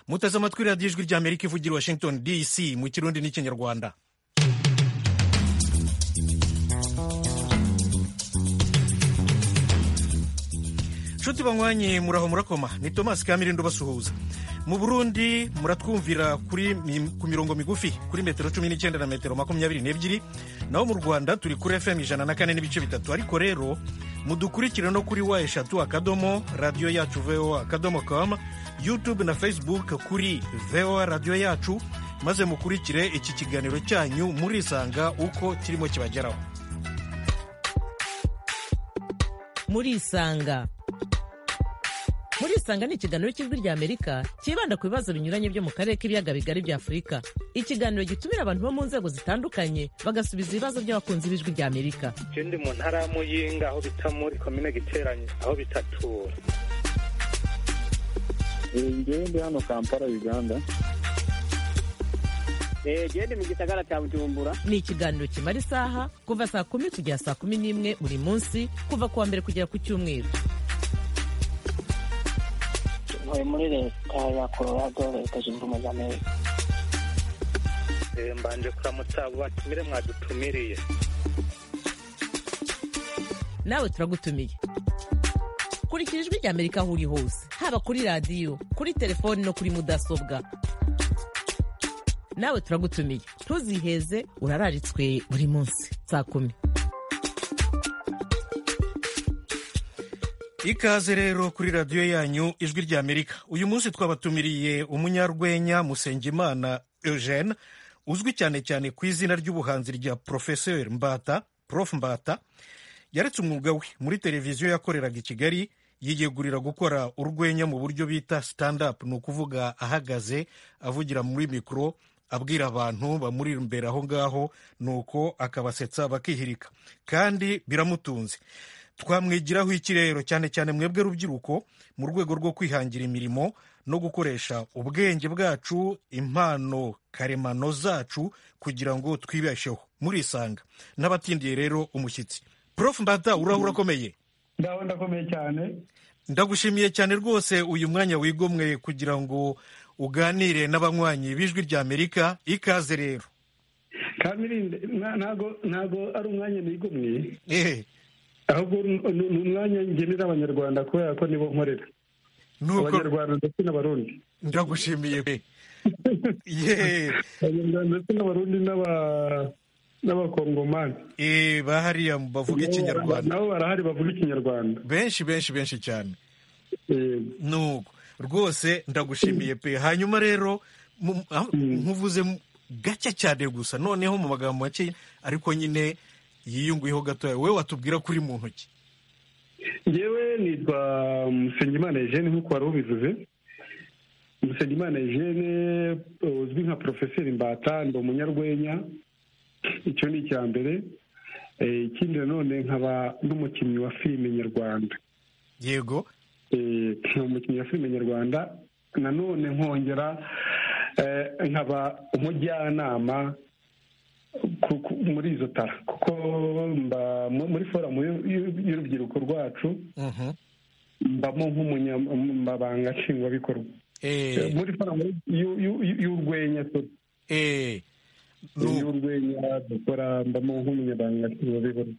muteze amatwi radiyo ijwi rya amerika ivugira washington dc mu kirundi n'ikinyarwanda nshuti banywanye muraho murakoma ni tomasi kamirindo basuhuza mu burundi muratwumvira kuri ku mirongo migufi kuri metero cumi n'icyenda na metero makumyabiri n'ebyiri naho mu rwanda turi kuri fm ijana na kane n'ibice bitatu ariko rero mudukurikire no kuri wa eshatu akadomo radiyo yacu voa akadomo com youtube na facebook kuri voa radiyo yacu maze mukurikire iki kiganiro cyanyu murisanga uko kirimo kibageraho murisanga murisanga ni ikiganiro cy'ijwi rya amerika cyibanda ku bibazo binyuranye byo mu karere k'ibiyaga bigari bya afurika ikiganiro gitumira abantu bo mu nzego zitandukanye bagasubiza ibibazo by'abakunzi b'ijwi rya amerika ikindi mu ntara muyinga aho bita muri komine giteranye aho bitatura ngewe ndi hano kampala uganda gende mu gisagara cya bujumbura ni ikiganiro kimara isaha kuva saa kumi kugera saa kumi n'imwe buri munsi kuva ku wa mbere kugera ku cyumweru ntuye muri leta ya colorado leta zunze ubumwe za amerika mbanje kuramutsa abo batumire mwadutumiriye nawe turagutumiye kurikira ijwi rya amerika aho uri hose haba kuri radiyo kuri telefoni no kuri mudasobwa nawe turagutumiye ntuziheze urararitswe buri munsi saa kumi ikaze rero kuri radiyo yanyu ijwi rya amerika uyu munsi twabatumiriye umunyarwenya musengimana eugene uzwi cyane cyane ku izina ry'ubuhanzi rya porofeseri mbata prof mbata yaretse umwuga we muri televiziyo yakoreraga i kigali yiyegurira gukora urwenya mu buryo bita stand up ni ukuvuga ahagaze avugira muri mikoro abwira abantu bamuri imbere aho ngaho nuko akabasetsa bakihirika kandi biramutunze twamwigiraho ikirero cyane cyane mwebwe rubyiruko mu rwego rwo kwihangira imirimo no gukoresha ubwenge bwacu impano karemano zacu kugira ngo twibesheho murisanga n'abatindiye rero umushyitsi prof mbata urahura akomeye ndawe ndakomeye cyane ndagushimiye cyane rwose uyu mwanya wigomwe kugira ngo uganire n'abanywanyi b'ijwi rya amerika ikaze rero kamirinde ntago ari umwanya nigomwe ahubwo ni umwanya ngenera abanyarwanda kubera ko nibo nkorera abanyarwanda ndetse n'abarundi ndagushimiye pe abanyarwanda ndetse n'abarundi n'abakongomani bahariya bavuga ikinyarwanda nabo barahari bavuga ikinyarwanda benshi benshi benshi cyane nuko rwose ndagushimiye pe hanyuma rero nkuvuze gake cyane gusa noneho mu magambo make ariko nyine yiyunguyeho gatoya wowe watubwira kuri mu ntoki ngewe nitwa musengimana eugene nk'uko wari ubivuze musengimana eugene uzwi nka porofeseri mbata ndi umunyarwenya icyo ni icya mbere ikindi nanone nkaba n'umukinnyi wa filime nyarwanda yego nkaba umukinnyi wa filime nyarwanda nanone nkongera nkaba umujyanama muri izo tara kuko muri forumu y'urubyiruko rwacu mbamo nk'umunyamabanga nshingwabikorwa muri forumu y'urwenya y'urwenya dukora mbamo nk'umunyamabanga nshingwabikorwa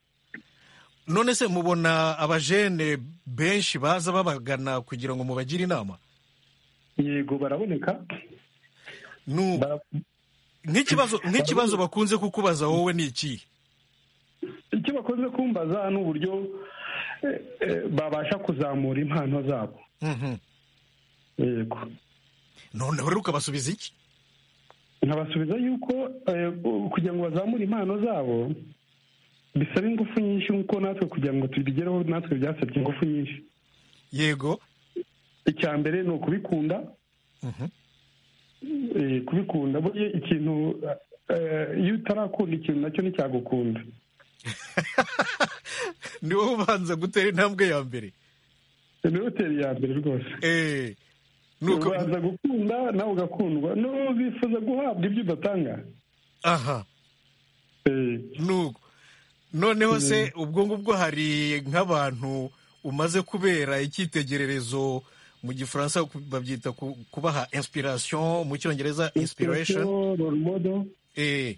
none se mubona abajene benshi baza babagana kugira ngo mubagire inama yego baraboneka nk'ikibazo nk'ikibazo bakunze kukubaza wowe ni iki icyo bakunze kumbaza ni uburyo babasha kuzamura impano zabo yego noneho rero ukabasubiza iki nkabasubiza yuko kugira ngo bazamure impano zabo bisaba ingufu nyinshi nk'uko natwe kugira ngo tubigereho natwe byasabye ingufu nyinshi yego icya mbere ni ukubikunda kubikunda buriya ikintu iyo utarakunda ikintu nacyo nticyagukunda ni wowe ubanza gutera intambwe ya mbere ni wowe utera iya mbere rwose ubanza gukunda nawe ugakundwa n'uwo bifuza guhabwa ibyo udatanga aha noneho se ubwo ngubwo hari nk'abantu umaze kubera icyitegererezo mu gifaransa babyita ku- kubaha inspiration mu cyongereza inspiration role model eh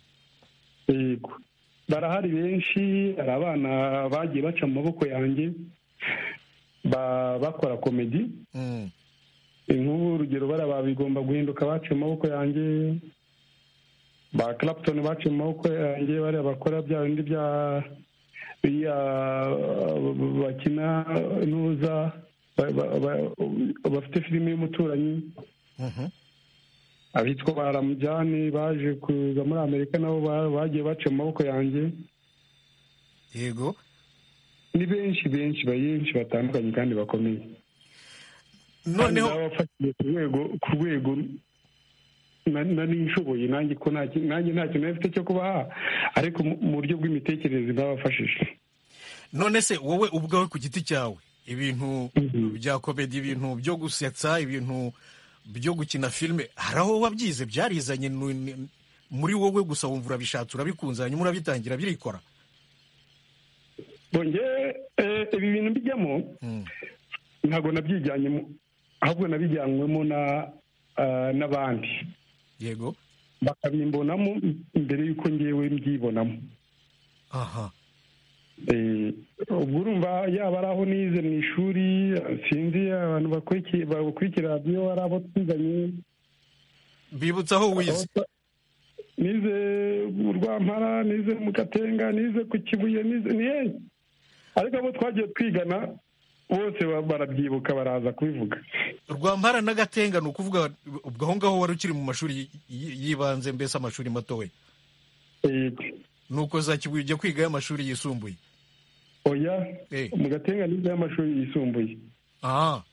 yego barahari benshi hari abana bagiye baca mu maboko yanjye ba- bakora komedi mm, inkuru urugero bariya babigomba guhinduka baciye mu maboko yanjye ba clapton baciye mu maboko yanjye bariya bakora bya bindi bya biriya bakina nuza ba- ba- ba- bafite filime y'umuturanyi mhm, abitwa ba ramujyane baje kuza muri amerika nabo ba- bagiye baciye mu maboko yanjye yego ni benshi benshi benshi batandukanye kandi bakomeye noneho Kandi nabafatiye ku rwego ku rwego na- nari nshoboye nanjye ko nta ki- nanjye nta kintu nari mfite cyo kubaha ariko mu- mu buryo bw'imitekerereze bwabafashije none se wowe ubwawe ku giti cyawe ibintu Mhm. bya komedi ibintu byo gusetsa ibintu byo gukina filime hari aho wabyize byarizanye nu- ni- muri wowe gusa wumva urabishatse urabikunze hanyuma urabitangira birikora bongeye ibi bintu bijyamo Mm, ntabwo nabyijyanyemo ahubwo nabijyanywemo na ah, n'abandi yego bakabimbonamo mbere y'uko ngewe mbyibonamo aha Eh, ubwo urumva yaba ari aho nize mu ishuri sinzi abantu bakurikiye bakurikira radiyo ari abo twiganye bibutsa aho wize nize mu rwampara nize mu gatenga nize ku kibuye nize ni hehe ariko abo twagiye twigana bose ba- barabyibuka baraza kubivuga rwampara n'agatenga ni ukuvuga ubwo aho ngaho wari ukiri mu mashuri y- y- y'ibanze mbese amashuri matoya Yego. nuko za kibuye ujya kwigayo amashuri yisumbuye oya Eh. mu gatenga nize y'amashuri yisumbuye aha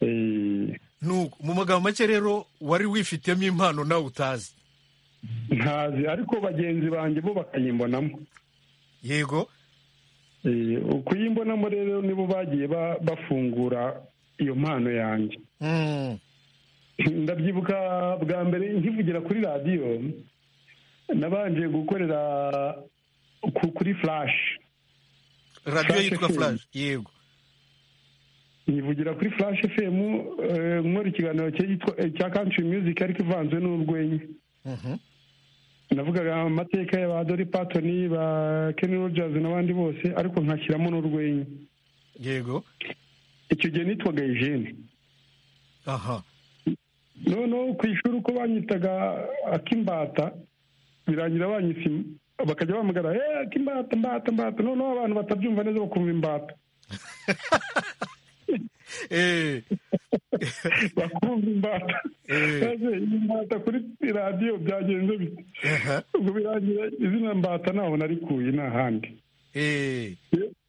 Eh, nuko mu magambo make rero wari wifitemo impano nawe utazi ntazi ariko bagenzi banjye bo bakayimbonamo yego Eh, ukuyimbonamo rero nibo bagiye ba- bafungura iyo mpano yanjye Mm, ndabyibuka bwa mbere nkivugira kuri radiyo nabanje gukorera ku- kuri flash radiyo Flash yitwa FM. flash yego nyivugira kuri flash fm eh, nkora ikiganiro cyitwa- eh, cya country music ariko ivanze n'urwenya Mhm. navugaga amateka ya ba dori patoni ba kenny rogers n'abandi bose ariko nkashyiramo n'urwenya yego icyo gihe nitwaga eugene aha noneho ku ishuri uko banyitaga akimbata birangira banyise bakajya bahamagara eee akimbata mbata mbata noneho abantu batabyumva neza bakumva imbata Eh, bakumva imbata Eh. maze imbata kuri radiyo byagenze bite aha, ubwo birangira izina mbata ntaho narikuye ni ahandi eh,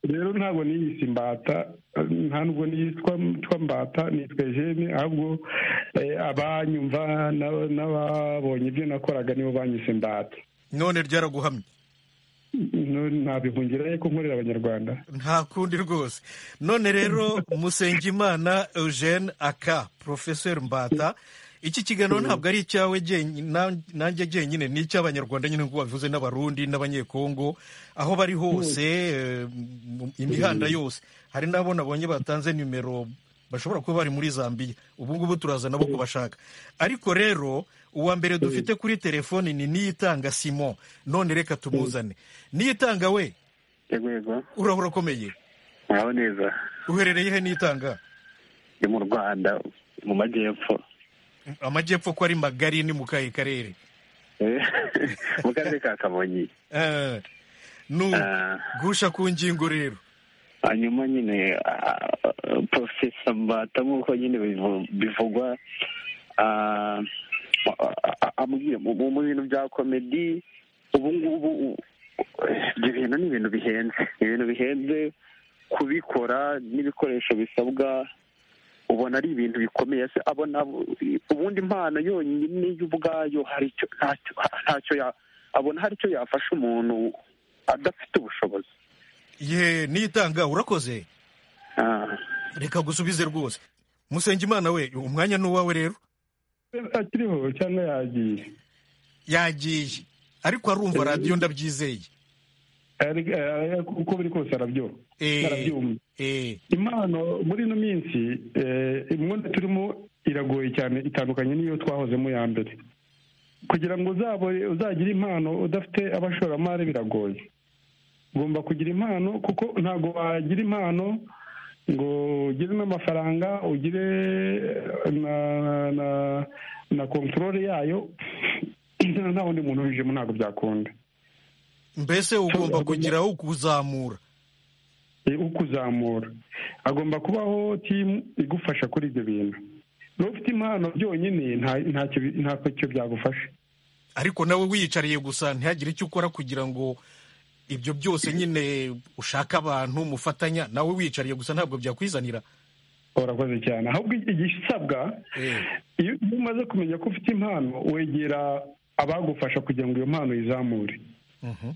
rero ntabwo niyise imbata nta nubwo niyitwa nitwa mbata nitwa jene ahubwo eh, abanyumva n'aba- n'ababonye ibyo nakoraga nibo banyise imbata none ryaraguhamye ntabihungira yuko nkorera abanyarwanda nta kundi rwose none rero musengimana eugene aka professeur mbata iki kiganiro ntabwo ari icyawe jyenyine- na- nanjye jyenyine ni icy'abanyarwanda nyine nk'uko babivuze n'abarundi n'abanyekongo aho bari hose eh, mu- imihanda yose hari n'abo nabonye batanze nimero bashobora kuba bari muri zambia ubu ngubu turaza nabo kubashaka ariko rero uwa mbere dufite kuri telefoni ni niyitanga simon none reka tumuzane niyitanga we yego yego uraba urakomeye muraho neza uherereye he nitanga ndi mu rwanda mu majyepfo amajyepfo ko ari magari ni mu kahe karere Eh, mu karere ka kamonyi Eh, nu Ah. gusha ku ngingo rero hanyuma nyine porofesa mbata nk'uko nyine bivu- bivugwa ah, a- a- amubwiye mu mu- mu bintu bya komedi ubu ngubu u- ibyo bintu ni ibintu bihenze ni ibintu bihenze kubikora n'ibikoresho bisabwa ubona ari ibintu bikomeye se abona ubundi impano yonyine yo ubwayo hari icyo ntacyo ntacyo ya- abona hari icyo yafasha umuntu adafite ubushobozi ye nitanga urakoze Ah. reka gusubize rwose musengimana we umwanya ni uwawe rero akiriho cyangwa yagiye yagiye ariko arumva radiyo ndabyizeye uko biri kose arabyumva arabyumva eh impano muri ino minsi imyenda turimo iragoye cyane itandukanye n'iyo twahozemo ya mbere kugira ngo uzabone- uzagire impano udafite abashoramari biragoye ugomba kugira impano kuko ntabwo wagira impano ngo ugire n'amafaranga ugire na na na kontorore yayo nta wundi muntu ubijemo ntabwo byakunda mbese ugomba kugira ukuzamura Eh, ukuzamura agomba kubaho timu igufasha kuri ibyo bintu niba ufite impano byonyine nta- ntacyo bi- ntacyo byagufasha ariko nawe wiyicariye gusa ntihagire icyo ukora kugira ngo ibyo byose nyine ushaka abantu mufatanya nawe wiyicariye gusa ntabwo byakwizanira urakoze cyane ahubwo igisabwa Eh. iyo iyo umaze kumenya ko ufite impano wegera abagufasha kugira ngo iyo mpano uyizamure Mhm.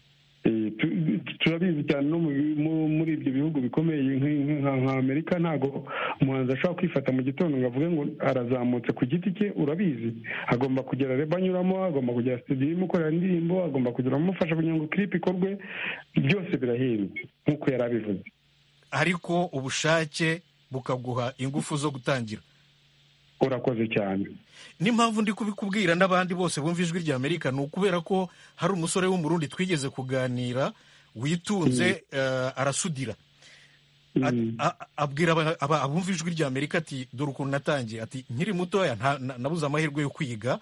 Eh, tu- turabizi cyane no mu bi- mu- muri ibyo bihugu bikomeye nk- nk- nka nka amerika ntabwo umuhanzi ashobora kwifata mu gitondo ngo avuge ngo arazamutse ku giti cye urabizi agomba kugira reba anyuramo agomba kugira studio imukorera indirimbo agomba kugira amufasha kugira ngo clip ikorwe byose birahenda nk'uko yari abivuze ariko ubushake bukaguha ingufu zo gutangira urakoze cyane n'impamvu ndi kubikubwira n'abandi bose bumva ijwi rya amerika ni ukubera ko hari umusore w'umurundi twigeze kuganira witunze eh, arasudira A- Mm. a- abwira aba- aba- abumva ijwi rya amerika ati dore ukuntu natangiye ati nkiri mutoya nta- na- nabuze amahirwe yo kwiga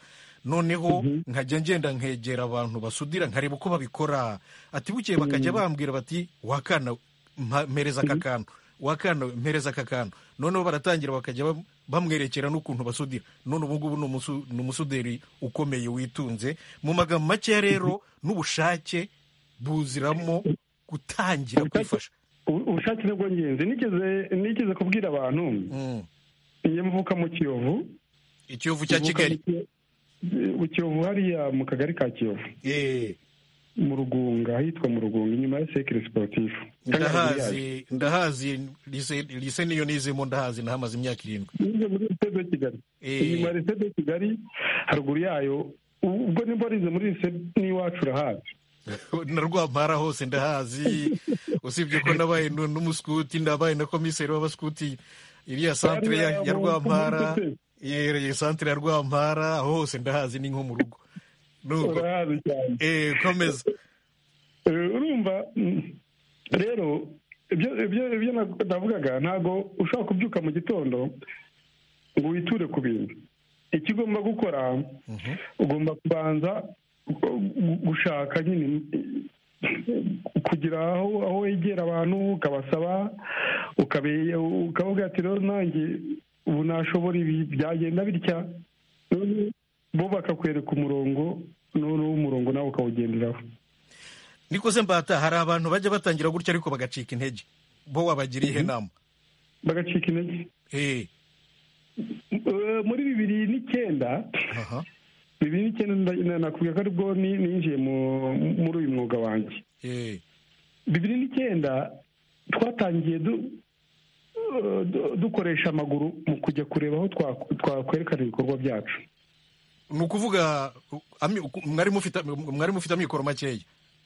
noneho nkajya ngenda nkegera abantu basudira nkareba uko babikora ati bukeye bakajya bambwira bati wakana mpa- mpereza aka kantu wakana mpereza aka kantu noneho baratangira bakajya bam- bamwerekera n'ukuntu basudira none ubu ngubu ni umusu- ni umusuderi ukomeye witunze mu magambo makeya rero n'ubushake buziramo gutangira kwifasha Ubu- ubushake ni bwo ngenzi nigeze nigeze kubwira abantu Mm. iyo mvuka mu kiyovu ikiyovu cya kigali mu kiyovu hariya mu kagari ka kiyovu Eh, mu rugunga ahitwa mu rugunga inyuma ya sekire siporutifu ndahazi ndahazi lise lise niyo nizemo ndahazi nahamaze imyaka irindwi nize muri lisede de kigali Eh. inyuma ya lisede de kigali haruguru yayo u- ubwo nimba warize muri lisede n'iwacu urahazi na rwampara hose ndahazi usibye ko nabaye nu- n'umuskuti ndabaye na komiseri w'abaskuti iriya santere ya ya rwampara yera santere ya rwampara aho hose ndahazi ni nko mu rugo Nuko, urahazi cyane eh, komeza Eh, urumva mm, rero ibyo ibyo- ibyo na- navugaga ntabwo ushobora kubyuka mu gitondo ngo witure ku bintu icyo ugomba gukora ugomba kubanza gu- gushaka nyine kugira aho aho wegera abantu ukabasaba ukabe- ukavuga ati rero nanjye ubu nashobora ibi byagenda bitya Noneho bo bakakwereka umurongo noneho umurongo nawe ukawugenderaho nikoze mbata hari abantu bajya batangira gutya ariko bagacika intege bo wabagira ihe nama bagacika intege eh Eh, muri bibiri n'icyenda aha bibiri n'icyenda nda- na- nakubwira ko aribwo ni- ninjiye mu- muri uyu mwuga wanjye eh bibiri n'icyenda twatangiye du- eh, du- dukoresha amaguru mu kujya kureba aho twa- twakwerekana ibikorwa byacu ni ukuvuga u- ami- uku- mwari mufite mwari mufite amikoro makeya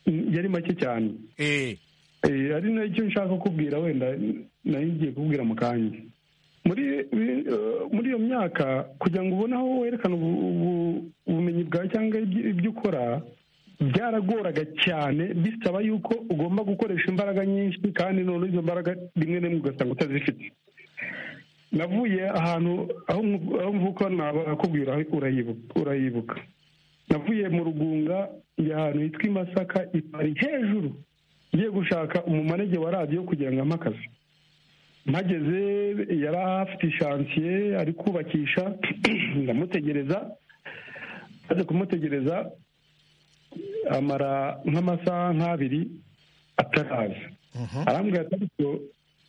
Mm, yari make cyane eh Eh, ari nacyo nshaka kukubwira wenda nari ngiye kubwira mu kanya muri eh, muri iyo myaka kugira ngo ubone aho werekana ubu- ubu- ubumenyi bwawe cyangwa ibyo ibyo ukora byaragoraga cyane bisaba yuko ugomba gukoresha imbaraga nyinshi kandi noneho izo mbaraga rimwe na rimwe ugasanga utazifite navuye ahantu aho mvu- aho mvuka nakubwira urayibuka urayibuka navuye mu rugunga njya ahantu hitwa i masaka i pari hejuru ngiye gushaka umumanege wa radiyo kugira ngo ampe akazi mpageze yari afite ishansiye ari kubakisha ndamutegereza maze kumutegereza amara nk'amasaha nk'abiri ataraza arambwira ati ariko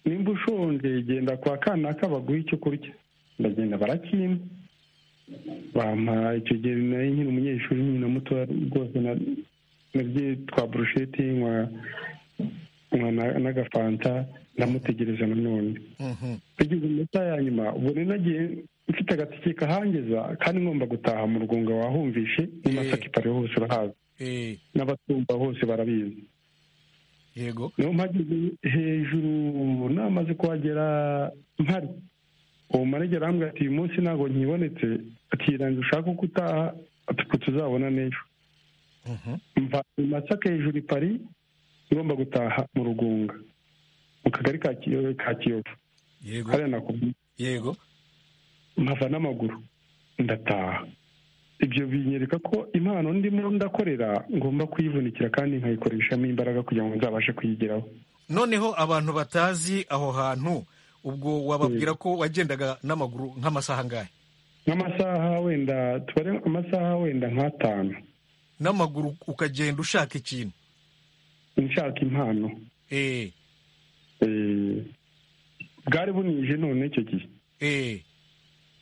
nimba ushonje genda kwa kanaka baguhe icyo kurya ndagenda barakimpa bampa icyo gihe nari nkiri umunyeshuri nyine mutoya rwose na- narye twa burusheti nkwa nkwa na- n'agafanta ndamutegereza nanone mhm. bigeze mu masaha ya nyuma ubwo rero nagiye mfite agatike kahangeza kandi ngomba gutaha mu rugunga wahumvishe mu Eh. masakipari hose urahazi eh n'abatumva hose barabizi yego niyo mpageze hejuru namaze kuhagera mpari uwo manegera arambwira ati uyu munsi ntabwo nkibonetse akirangira ushaka ko utaha ati tuzabona n'ejo Mhm. mva i masaka hejuru i pari ngomba gutaha mu rugunga mu kagari ka Kiyo- ka kiyovu yego hariya nakubwiye yego mpava n'amaguru ndataha ibyo binyereka ko impano ndimo ndakorera ngomba kuyivunikira kandi nkayikoreshamo imbaraga kugira ngo nzabashe kuyigeraho noneho abantu batazi aho hantu ubwo wababwira ko wagendaga n'amaguru nk'amasaha angahe nk'amasaha wenda tubare amasaha wenda nk'atanu n'amaguru ukagenda ushaka ikintu nshaka impano eee Eh, bwari bunije none icyo gihe eee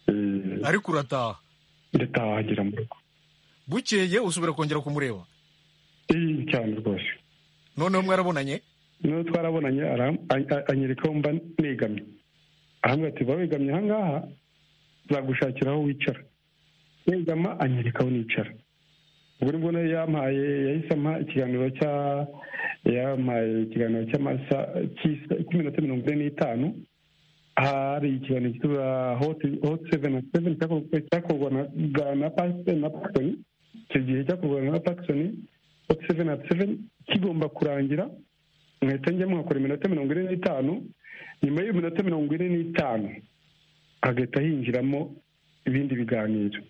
Eh, ariko urataha ndataha agera mu rugo bukeye usubira kongera kumureba Eh, cyane rwose noneho mwarabonanye niyo twarabonanye aram- a- a- anyereka aho mba negamye ahambwira ati ba wegamye aha ngaha nzagushakira aho wicara negama anyereka aho nicara ubwo nibwo nayo yampaye yahise ampa ikiganiro cya yampaye ikiganiro cy'amasa cy'isa- cy'iminota mirongo ine n'itanu hari ikiganiro cyitwa hoti hoti seveni na seveni cyakorwa- cyakorwa na bwa- na pasiteri na pakisoni icyo gihe cyakorwa na pakisoni hoti seveni na seveni kigomba kurangira mwahita njya mwakora iminota mirongo ine n'itanu nyuma y'iyo minota mirongo ine n'itanu hagahita hinjiramo ibindi biganiro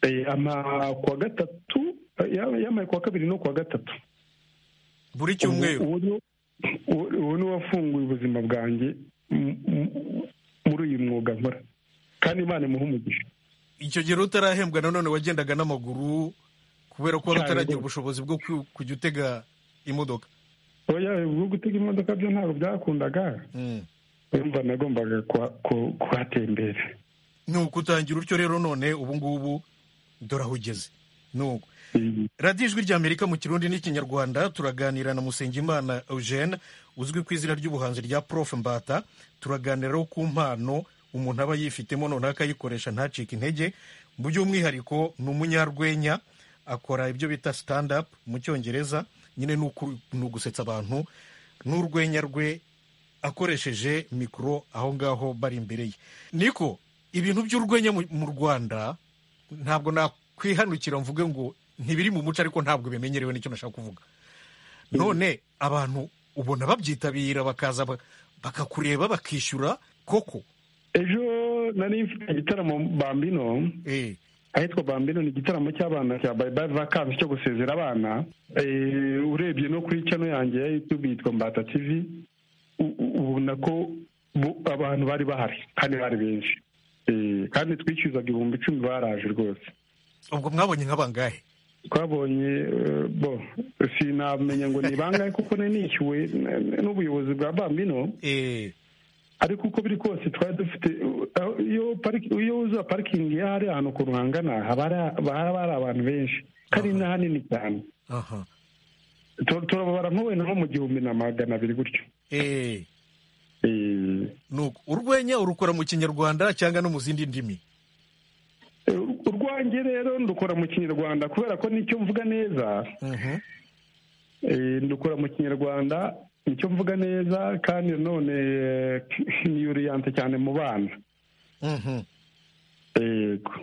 Eh, ama kuwa gatatu eh, yamaye kuwa kabiri no kuwa gatatu buri cyumweru Uwo- uwo ni- uwo- uwo ni wafunguye ubuzima bwanjye m- m- muri uyu mwuga nkora kandi imana imuha umugisha icyo gihe utarahembwa nanone wagendaga n'amaguru kubera ko wari Cyane utaragira rwose. ubushobozi bwo ku- kujya utega imodoka oya ubwo gutega imodoka byo ntabwo byakundaga Mm. urumva nagombaga kuha- ku- kuhatembera ni ukutangira utyo rero none ubu ngubu dore aho ugeze ni uko Eh, radiyo ijwi ry'amerika mu kirundi n'ikinyarwanda turaganira na musengimana eugene uzwi ku izina ry'ubuhanzi rya prof mbata turaganiraho ku mpano umuntu aba yifitemo noneho akayikoresha ntacike intege by'umwihariko ni umunyarwenya akora ibyo bita stand up mu cyongereza nyine ni uku- ni ugusetsa abantu n'urwenya rwe akoresheje mikoro aho ngaho bari imbere ye niko ibintu by'urwenya mu- mu rwanda ntabwo nakwihanukira mvuge ngo ntibiri mu muco ariko ntabwo bimenyerewe nicyo nashaka kuvuga none abantu ubona babyitabira bakaza ba- bakakureba bakishyura koko ejo nari mfite igitaramo bambino eh, ahitwa bambino ni igitaramo cy'abana cya bayibayi vakansi cyo gusezera abana Eh, urebye no kuri channel yanjye ya yutube yitwa mbata tv u- u- ubona ko bu- abantu bari bahari kandi bari benshi Eh, kandi twishyuzaga ibihumbi icumi baraje rwose ubwo mwabonye nk'abangahe twabonye eh, bo sinamenya ngo ni bangahe kuko nari nishyuwe n- n'ubuyobozi bwa bambino Eh, ariko uko biri kose twari dufite aho- iyo pariki- iyo wuzuza parikingi iyo hari ahantu ukuntu hangana haba hari- haba hari abantu benshi kandi ni hanini cyane aha, Tu- turababara nko wenda nko mu gihumbi na magana abiri gutyo eh, Eh, nuko urwenya urukora mu kinyarwanda cyangwa no mu zindi ndimi eh, urwanjye rero ndukora mu kinyarwanda kubera ko nicyo mvuga neza Mhm. eh, ndukora mu kinyarwanda nicyo mvuga neza kandi nanone eh, ni yuriyante cyane mu bana Mhm. yego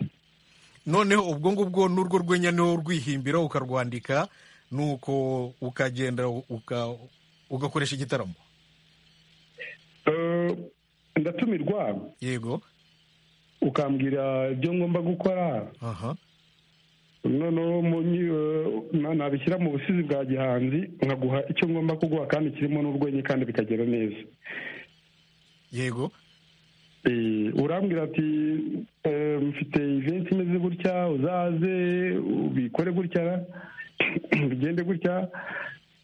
noneho ubwo ngubwo n'urwo rwenya niwo urwihimbira ukarwandika nuko ukagenda uka- ugakoresha igitaramo Eh, ndatumirwa yego ukambwira ibyo ngomba gukora aha noneho mu nyi- eh, nabishyira mu busizi bwa gihanzi nkaguha icyo ngomba kuguha kandi kirimo n'urwenya kandi bikagera neza yego Eh, urambwira ati eh, mfite iventi imeze gutya uzaze ubikore gutya bigende gutya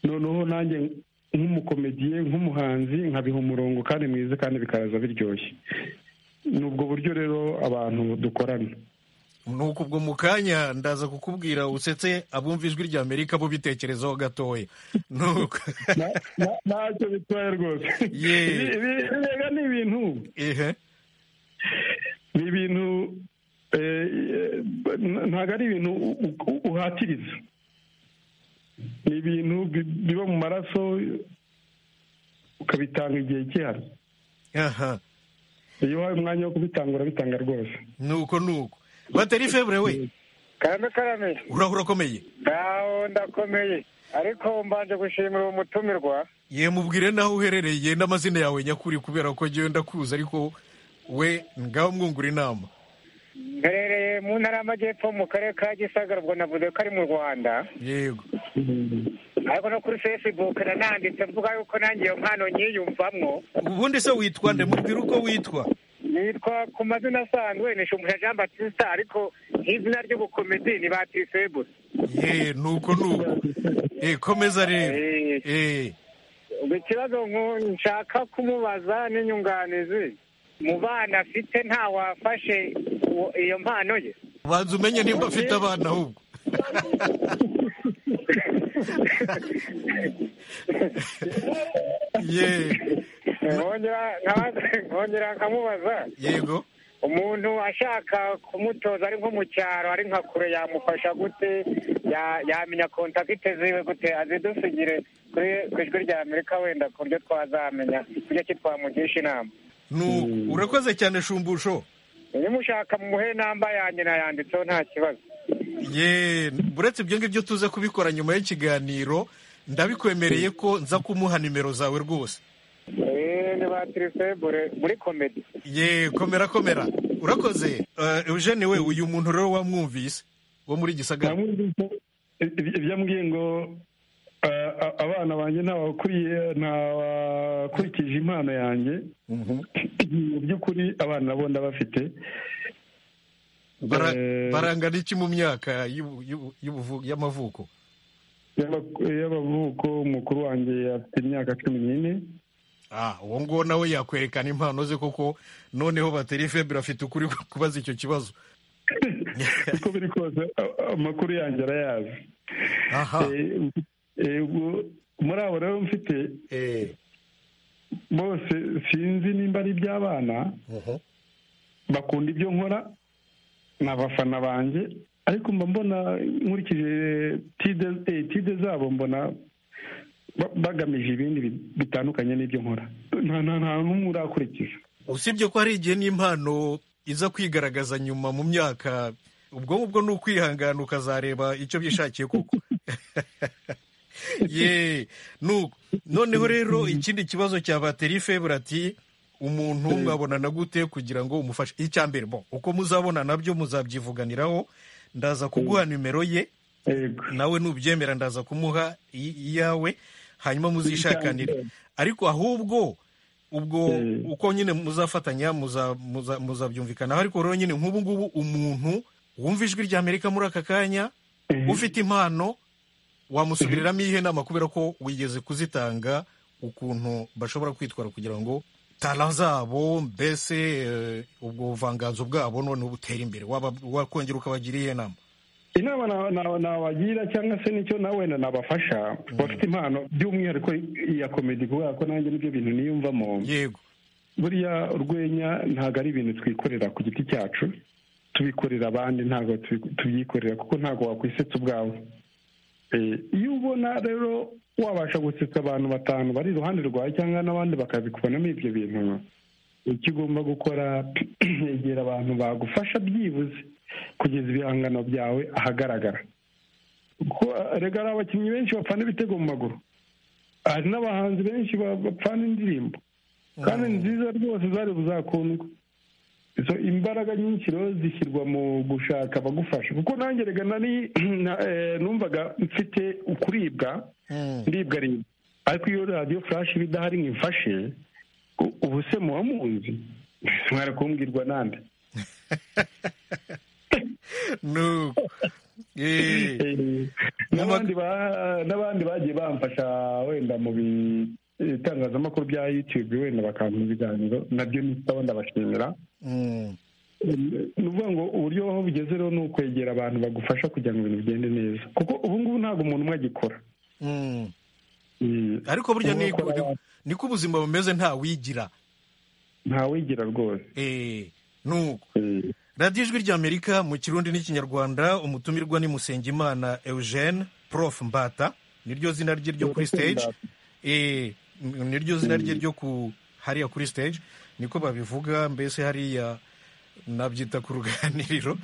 noneho nanjye nk'umukomediye nk'umuhanzi nkabiha umurongo kandi mwiza kandi bikaraza biryoshye ni ubwo buryo rero abantu dukorana nuko ubwo mu kanya ndaza kukubwira usetse abumva ijwi rya amerika bo bitekerezaho gatoya nuko Na- na- ntacyo bitwaye rwose Yee. Ibi- ibi- ibiga ni ibintu ehe ni ibintu eh, eh, ntabwo ari ibintu u- u- uhatiriza ni ibintu bi- biba mu maraso ukabitanga igihe gihari aha iyo uhaye umwanya wo kubitanga urabitanga rwose nuko nuko bateri febure we kandi karame uraho urakomeye ngaho ndakomeye ariko mbanje gushimira uwo mutumirwa ye mubwire naho uherereye n'amazina yawe nyakuri kubera ko njyewe ndakuzi ariko we ngaho mwungura inama mperereye mu ntara y'amajyepfo mu karere ka gisagara ubwo navuze ko ari mu rwanda yego ariko no kuri facebook nananditse mvuga yuko nanjye iyo mpano nyiyumvamwo ubundi se witwa nde mubwire uko witwa nitwa ku mazina asanzwe ni shumbusha jean batista ariko nk'izina ry'ubukomedi ni batisebure ye nuko nuko e komeza rero e ikibazo nku- nshaka kumubaza n'inyunganizi mu bana afite ntawafashe uwo- iyo mpano ye banza umenye nimba afite abana ahubwo ye nkongera nkabaza- nkongera nkamubaza yego umuntu ashaka kumutoza ari nko mu cyaro ari nka kure yamufasha gute Ya- yamenya kontakite ziwe gute azidusigire kuri ku ijwi rya amerika wenda ku buryo twazamenya kujya ki twamugisha inama nuko urakoze cyane shumbusho nimushaka mumuhe namba yanjye nayanditseho nta kibazo ye buretse ibyo ngibyo tuze kubikora nyuma y'ikiganiro ndabikwemereye ko nza kumuha nimero zawe rwose Eh, ni ba tirisebure muri komedi ye komera komera urakoze Eh, eugene we uyu muntu rero wamwumvise wo muri gisagara ibyambwiye ngo ah, ah, abana banjye ntabakuriye ntabakurikije impano yanjye mu by'ukuri abana nabo ndabafite Bara- Eh, barangana iki mu myaka y'ubu- y'ubu- y'ubuvu- y'amavuko y'aba- y'abavuko mukuru wanjye afite imyaka cumi n'ine Ah, uwo nguwo nawe yakwerekana impano ze koko noneho bateri febure afite ukuri kubaza icyo kibazo uko biri kose a- amakuru yanjye arayazi aha Eh, eh, ubwo muri abo rero mfite eh, bose sinzi nimba ari iby'abana uhu. bakunda ibyo nkora ni abafana banjye ariko mba mbona nkurikije tide eh, tide zabo mbona ba- bagamije ibindi bi- bitandukanye n'ibyo nkora nta nta nta n'umwe urakurikiza usibye ko hari igihe n'impano iza kwigaragaza nyuma mu myaka ubwo ngubwo ni ukwihangana ukazareba icyo byishakiye koko ye nuko noneho rero ikindi kibazo cya bateri febure ati umuntu mwabonana gute kugira ngo umufashe icya mbere bo uko muzabona nabyo muzabyivuganiraho ndaza kuguha nimero ye yego nawe nubyemera ndaza kumuha i- iyawe hanyuma muzishakanire ariko ahubwo ubwo Mm. uko nyine muzafatanya muza- muza- muzabyumvikanaho ariko rero nyine nk'ubu ngubu umuntu wumva ijwi rya amerika muri aka kanya ufite impano wamusubiriramo iyihe nama kubera ko wigeze kuzitanga ukuntu bashobora kwitwara kugira ngo tara zabo mbese eh, ubwo buvanganzo bwabo noneho butere imbere waba wakongera ukabagira iyihe nama inama na- na- nabagira cyangwa se nicyo nawe wenda nabafasha bafite impano by'umwihariko iya komedi kubera ko nanjye nibyo bintu niyumvamo yego buriya urwenya ntabwo ari ibintu twikorera ku giti cyacu tubikorera abandi ntabwo tubi- tubyikorera kuko ntabwo wakwisetsa ubwawe Eh, iyo ubona rero wabasha gusetsa abantu batanu bari iruhande rwawe cyangwa n'abandi bakabikubonamo ibyo bintu icyo ugomba gukora egera abantu bagufasha byibuze kugeza ibihangano byawe ahagaragara kuko erega hari abakinnyi benshi bapfana ibitego mu maguru hari n'abahanzi benshi ba- bapfana indirimbo kandi ni nziza rwose zari buzakundwe izo imbaraga nyinshi rero zishyirwa mu gushaka abagufasha kuko nanjye rega nari na- eh, numvaga mfite ukuribwa Mm. ndibwa aribwa ariko iyo radiyo furashi iba idahari ngo imfashe u- ubu se muba muzi mwari kumbwirwa nande nuko Eh, Eh, n'abandi ba- n'abandi bagiye bamfasha wenda mu bitangazamakuru bya yutube wenda bakampa ibiganiro nabyo nitaho ndabashimira mm, ni ukuvuga ngo uburyo aho bugeze rero ni ukwegera abantu bagufasha kugira ngo ibintu bigende neza kuko ubu ngubu ntabwo umuntu umwe agikora mm. Mm. ariko burya Ubu niko bakora- niko ubuzima bumeze ntawigira ntawigira rwose Eh, nuko Eh, radiyo ijwi ry'amerika mu kirundi n'ikinyarwanda umutumirwa ni musengimana eugene prof mbata niryo zina rye ryo kuri stage eh niryo zina rye ryo ku hariya kuri stage niko babivuga mbese hariya nabyita ku ruganiriro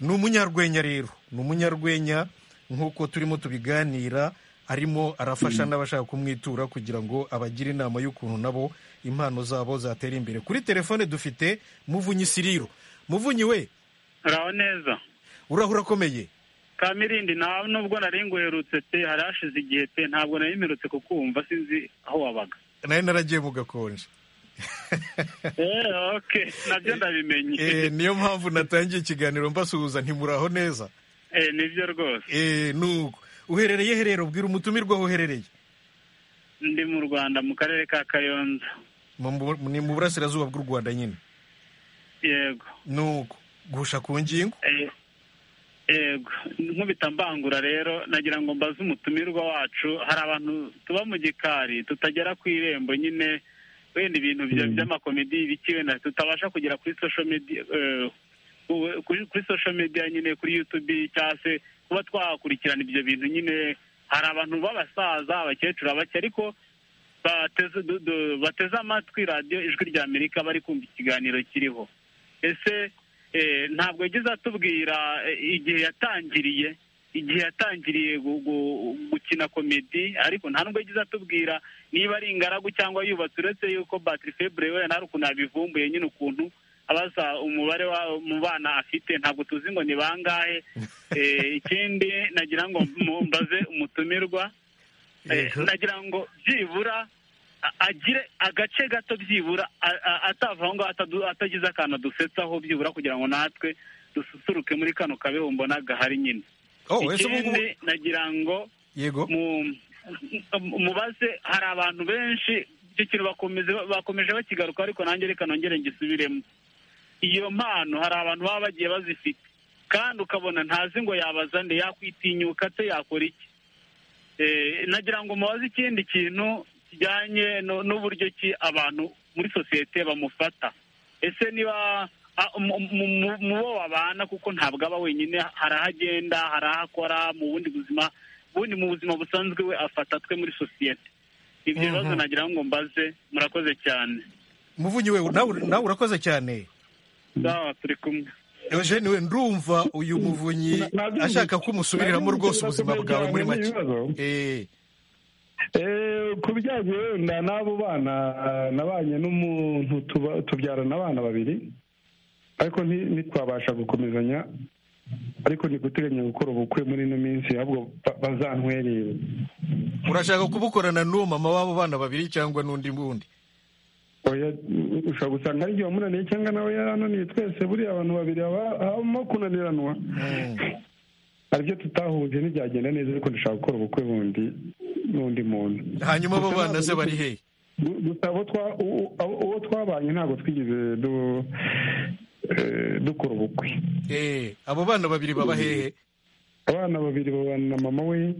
ni umunyarwenya rero ni umunyarwenya nk'uko turimo tubiganira arimo arafasha n'abashaka kumwitura kugira ngo abagire inama y'ukuntu nabo impano zabo zatera imbere kuri telefone dufite muvunyi siriro muvunyi we uraho neza urahura akomeye kamirindi nta nubwo nari nguherutse pe hari hashize igihe pe ntabwo nari mperutse kukumva sinzi aho wabaga nari naragiye mu gakonje Eh, okay nabyo ndabimenye Eh, niyo mpamvu natangiye ikiganiro mbasuhuza ntimuraho neza Eh, nibyo rwose Eh, nuko uherereye herero bwira umutumirwa aho uherereye ndi mu rwanda mu karere ka kayonza Mu- mu- ni mu burasirazuba bw'u rwanda nyine yego nuko gusha ku ngingo Eh, yego nkubita mbangura rero nagira ngo mbaze umutumirwa wacu hari abantu tuba mu gikari tutagera ku irembo nyine wenda ibintu bya- by'amakomedi biki wenda tutabasha kugera kuri social media eh, ku- kuri kuri social media nyine kuri youtube cyangwa se kuba twakurikirana ibyo bintu nyine hari abantu b'abasaza abakecuru abake ariko bateze du- du- bateze amatwi radiyo ijwi rya amerika bari kumva ikiganiro kiriho ese eh, ntabwo yagize atubwira eh, igihe yatangiriye igihe yatangiriye gu- gu- gukina komedi ariko nta nubwo yagize atubwira niba ari ingaragu cyangwa yubatse uretse yuko batiri febure we nta ukuntu abivumbuye nyine ukuntu abaza umubare wa mu bana afite ntabwo tuzi ngo ni bangahe Eh, ikindi nagira ngo mu- mbaze umutumirwa Eh, Yego. nagira ngo byibura a- agire agace gato byibura a- a- atava aho ngaho atadu- atagize akantu dusetsaho byibura kugira ngo natwe dususuruke muri kano kabeho mbona gahari nyine oh ese ubu ngubu ikindi nagira ngo yego mu- mu- mubaze hari abantu benshi icyo kintu bakomeze bakomeje bakigaruka ariko nanjye reka nongere ngisubiremo iyo mpano hari abantu baba bagiye bazifite kandi ukabona ntazi ngo yabaza nde yakwitinyuka se yakora iki Eh, nagira ngo mubaze ikindi kintu kijyanye no- n'uburyo ki abantu muri sosiyete bamufata ese niba a- mu mu- mu- mu bo babana kuko ntabwo aba wenyine hari aho agenda hari aho akora mu bundi buzima ubundi mu buzima busanzwe we afata twe muri sosiyete ibyo bibazo nagira ngo mbaze murakoze cyane muvunyi we nawe nawe urakoze cyane sawa turi kumwe eugene we ndumva uyu muvunyi Nabyumvise. ashaka ko umusubiriramo rwose ubuzima Nabyumvise bwawe muri cyane make n'ibibazo. Eh, Eh, ku bijyanye wenda n'abo bana nabanye n'umuntu tuba- tubyarana abana babiri ariko nti- ntitwabasha gukomezanya ariko ni guteganya gukora ubukwe muri ino minsi ahubwo ba- bazantwerere urashaka kubukorana n'uwo mama w'abo bana babiri cyangwa n'undi bundi Oya, mm, ushobora gusanga ari igihe wamunaniye cyangwa nawe yarananiye twese buriya abantu babiri haba- habamo kunaniranwa hari ibyo tutahuje ntibyagenda neza ariko dushaka gukora ubukwe bundi n'undi muntu hanyuma abo bana ze bari hehe Gu- gusa abo twa- u- u- abo- uwo twabanye ntabwo twigeze du- eh, dukora ubukwe Eh, abo bana babiri baba hehe abana babiri babana na mama we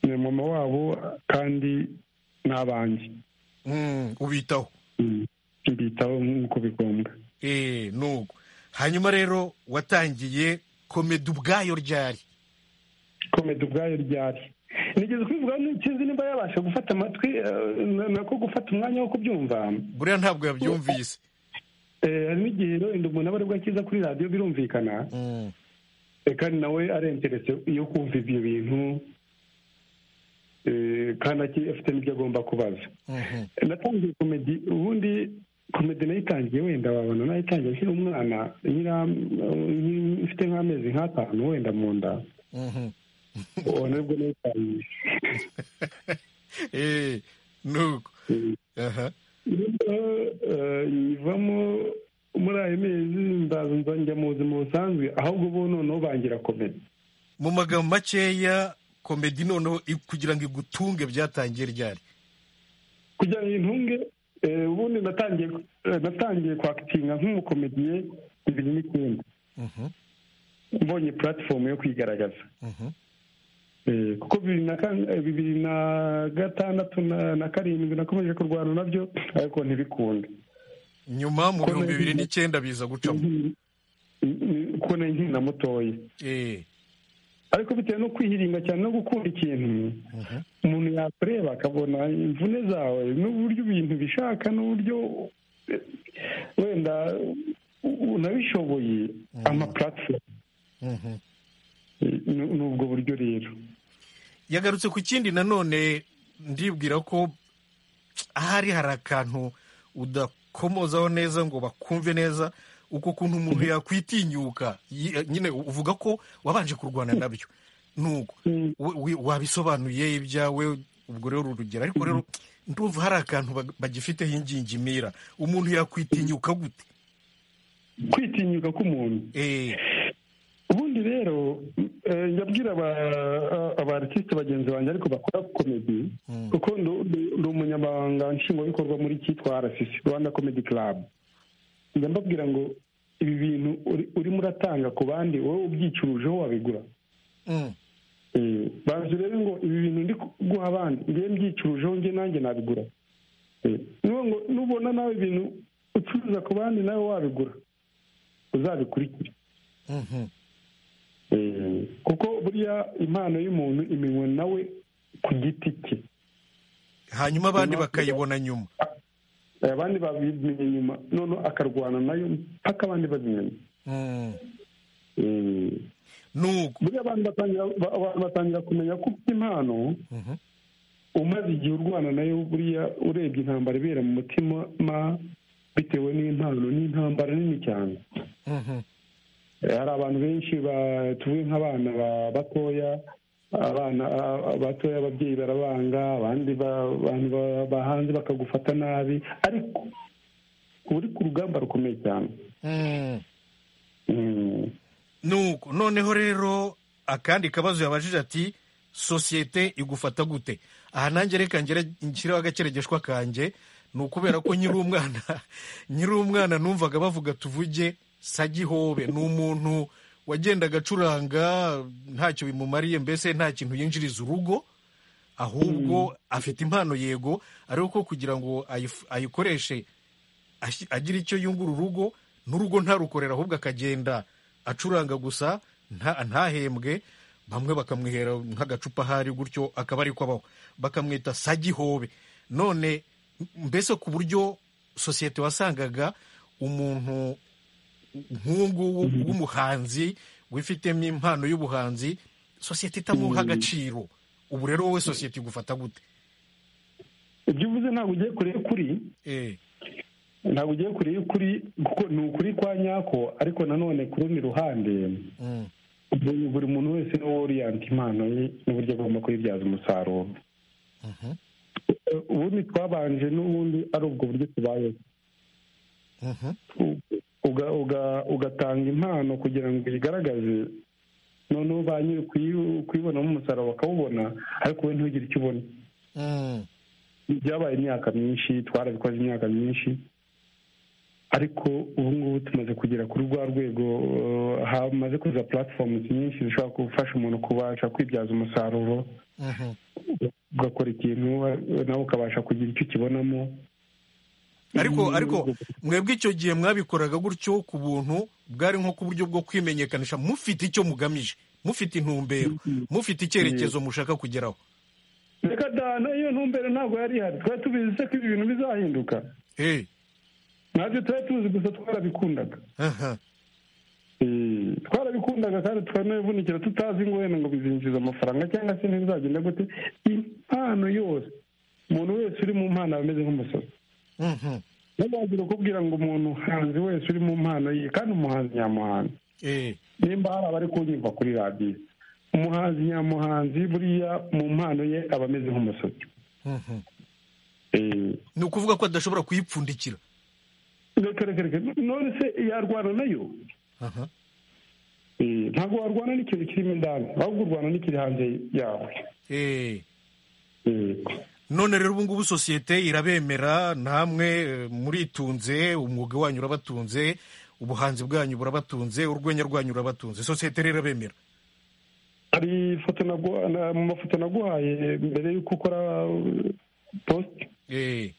ni mama wabo kandi n'abanjye Mm, ubitaho Mm. mbitaho nk'uko bigombwa Eh, nuko hanyuma rero watangiye komedi ubwayo ryari komedi ubwayo ryari nigeze kubivuga n'ikizi nimba yabasha gufata amatwi eh, na- nako gufata umwanya wo kubyumva buriya ntabwo yabyumvise Eh, hari n'igihe wenda umuntu aba aribwo akiza kuri radiyo birumvikana Mm. Eh, kandi nawe arenteretse yo kumva ibyo bintu eh, kandi aki- afite n'ibyo agomba kubaza Mhm. Eh, natangiye komedi ubundi komedi nayitangiye wenda wabona nayitangiye akiri umwana nyira nki- mfite nk'amezi nk'atanu wenda mu nda Mhm. ubu nibwo nayitangiye Eh, nuko Mm. aha Nibwo, eh, nyivamo muri ayo mezi ndaza nza njya mu buzima busanzwe ahubwo bo noneho bangira komedi mu magambo makeya komedi noneho i- kugira ngo igutunge byatangiye ryari kugira ngo intunge eh, ubundi natangiye eh, natangiye kwakitinga nk'umukomediye bibiri n'icyenda Mhm, mbonye puratifomu yo kwigaragaza mhm. Eh, kuko bibiri na kan- eh, bibiri na gatandatu na na karindwi nakomeje kurwana nabyo ariko ntibikunda nyuma mu bihumbi bibiri n'icyenda biza gucamo kubona nkina mutoya Eh, ariko bitewe no kwihiringa cyane no gukunda ikintu umuntu yakureba akabona imvune zawe n'uburyo ibintu bishaka n'uburyo wenda unabishoboye amapuratifomu ni ubwo buryo rero yagarutse ku kindi nanone ndibwira ko ahari hari akantu udakomozaho neza ngo bakumve neza uko ukuntu umuntu yakwitinyuka Yi- nyine uvuga ko wabanje kurwana nabyo nuko we- we- wabisobanuye ibyawe ubwo rero urugero ariko rero ndumva hari akantu bag- bagifiteho ingingimira umuntu yakwitinyuka gute kwitinyuka k'umuntu Eh, ubundi rero eh, njya aba arisite bagenzi banjye ariko bakora komedi Mm. kuko ndu- ndu- ndi umunyamabanga nshingwabikorwa muri cyitwa arasisi rwanda komedi karabu njya mbabwira ngo ibi bintu uri- urimo uratanga ku bandi wowe ubyicurujeho wabigura mm, Eh, bazi rero ngo ibi bintu ndi guha abandi ngiye mbyicurujeho njye nanjye nabigura Eh, n'ubu ngo nubona nawe ibintu ucuruza ku bandi nawe wabigura uzabikurikire mhm, Eh, kuko burya impano y'umuntu iminwe nawe ku giti cye hanyuma abandi bakayibona nyuma Eh, abandi babimenye nyuma none akarwana nayo mpaka abandi babimenye Mm, Eh, nuko burya abantu batangira ba- abantu batangira kumenya ko ufite impano Mhm. umaze igihe urwana nayo buriya urebye intambara ibera mu mutima ma bitewe n'impano n'intambara nini cyane mhm, Eh, hari abantu benshi ba- tuvuge nk'abana ba- batoya abana a- a- batoya ababyeyi barabanga abandi ba- abantu ba- bahanze bakagufata nabi ariko uri ku rugamba rukomeye cyane mm. Mm. nuko noneho rero akandi kabazo yabajije ati sosiyete igufata gute aha nanjye reka ngere nshyireho agakeregeshwa kanjye ni ukubera ko nyiri umwana nyiri umwana numvaga bavuga tuvuge sagihobe ni umuntu wagendaga acuranga ntacyo bimumariye mbese nta kintu yinjiriza urugo ahubwo afite impano yego ariko ko kugira ngo ayif- ayikoreshe ashi- agira icyo yungura urugo n'urugo ntarukorera ahubwo akagenda acuranga gusa nta- ntahembwe bamwe bakamwihera nk'agacupa ahari gutyo akaba ariko abaho bakamwita sagihobe none mbese ku buryo sosiyete wasangaga umuntu nk'ubu w'umuhanzi wifitemo impano y'ubuhanzi sosiyete itamuha agaciro ubu rero wowe sosiyete igufata gute ibyo uvuze ntabwo ugiye kure y'ukuri Eh, ntabwo ugiye kure y'ukuri kuko ni ukuri kwa nyako ariko nanone ku rundi ruhande mm, buri buri muntu wese niwe oriyanta impano ye n'uburyo agomba kuyibyaza umusaruro mhm, Eh, ubundi twabanje n'ubundi ari ubwo buryo tubayeho mhm, uga- uga- ugatanga impano kugira ngo uyigaragaze noneho ba nyiri kuyi- kuyibonamo umusaruro bakawubona ariko we ntugire icyo ubona mm, byabaye imyaka myinshi twarabikoze imyaka myinshi ariko ubu ngubu tumaze kugera kuri rwa rwego eh, hamaze kuza platforms nyinshi zishobora gufasha umuntu kubasha kwibyaza umusaruro mhm. ugakora ikintu eh, nawe ukabasha kugira icyo ukibonamo ariko ariko mwebwe icyo gihe mwabikoraga gutyo ku buntu bwari nko ku buryo bwo kwimenyekanisha mufite icyo mugamije mufite intumbero mufite icyerekezo mushaka kugeraho reka da n'iyo ntumbero ntabwo yari ihari twari tubizi se ko ibi bintu bizahinduka Eh, ntabyo tuba tuzi gusa twarabikundaga aha, Eh, twarabikundaga kandi twanabivunikira tutazi ngo wenda ngo bizinjiza amafaranga cyangwa se ntibizagenda gute impano yose umuntu wese uri mu mpano aba ameze nk'umusazi mhm, nabazira kubwira ngo umuntu hanzi wese uri mu mpano ye kandi umuhanzi nyamuhanzi eh, nimba hari abari kunyumva kuri radiyo umuhanzi nyamuhanzi buriya mu mpano ye aba ameze nk'umusazi mhm. Eh, ni ukuvuga ko adashobora kuyipfundikira reka reka reka none se yarwana nayo aha Eh, ntabwo warwana n'ikintu kirimo indani ahubwo urwana n'ikiri hanze yawe eh. Eh, none rero ubu ngubu sosiyete irabemera namwe eh, muritunze umwuga wanyu urabatunze ubuhanzi bwanyu burabatunze urwenya rwanyu rurabatunze sosiyete rero irabemera hari ifoto nagu- na- mu mafoto naguhaye mbere y'uko ukora uh, post eh.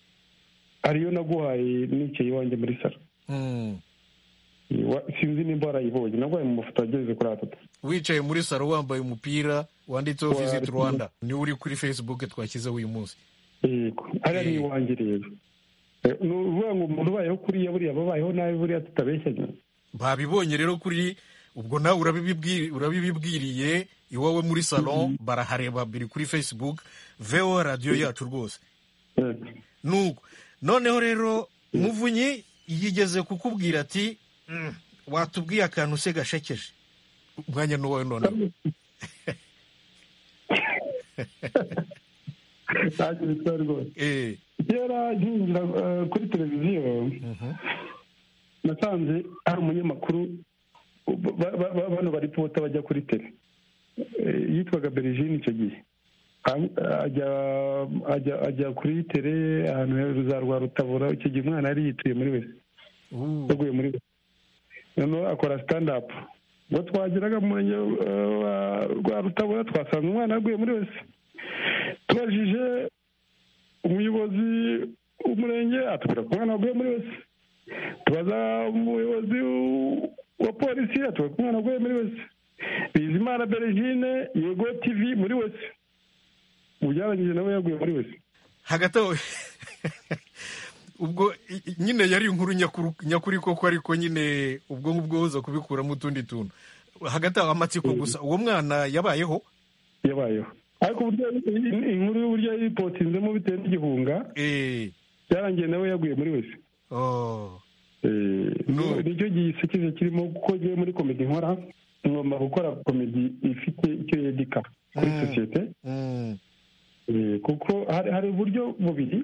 hari iyo naguhaye nicaye iwanjye muri salo mm. Eh, wa- sinzi nimba warayibonye naguhaye mu mafoto ageze kuri atatu wicaye muri saro wambaye umupira wanditseho visiti rwanda niwe uri kuri fesibuke twashyizeho uyu munsi yego ariya ni iwanjye rero ni ukuvuga ngo umuntu ubayeho kuriya buriya ababayeho nabi buriya tutabeshyanya babibonye rero kuri ubwo nawe urabibibwi- urabibibwiriye iwawe muri salon barahareba biri kuri facebook vewo radiyo yacu rwose Yego. nuko noneho rero muvunyi yigeze kukubwira ati "Mm, watubwiye akantu se gashekeje umwanya ni uwawe noneho nta kintu kiba rwose Eh, kera nkinjira eh, kuri televiziyo nasanze hari umunyamakuru ba- ba- ba- bano baripota bajya kuri tele Eh, yitwaga berigine icyo gihe Hanyuma, ajya ajya ajya kuri tele ahantu hejuru za rwa rutabura icyo gihe umwana yari yituye muri wese uh, yaguye muri we noneho akora stand up ngo twageraga mu murenge eh, wa- rwa rutabura twasanga umwana yaguye muri wese tubajije umuyobozi w'umurenge atubwira ko umwana waguye muri wese tubaza umuyobozi w- wa polisi atubwira ko umwana waguye muri wese bizimana berigine yego tv muri wese ubu byarangije nawe yaguye muri wese hagati aho ubwo i- i- nyine yari inkuru nyakuru nyakuri koko ariko nyine ubwo ngubwo buza kubikuramo utundi tuntu hagati aho amatsiko gusa uwo mwana yabayeho yabayeho ariko uburyo in- inkuru y'uburyo yipotinzemo bitewe n'igihunga eh, byarangiye nawe yaguye muri wese oh, Eh, No. nicyo gisekije kirimo kuko ngewe muri komedi nkora ngomba gukora komedi ifite icyo yedika kuri Mm. sosiyete mm, Eh, kuko hari hari uburyo bubiri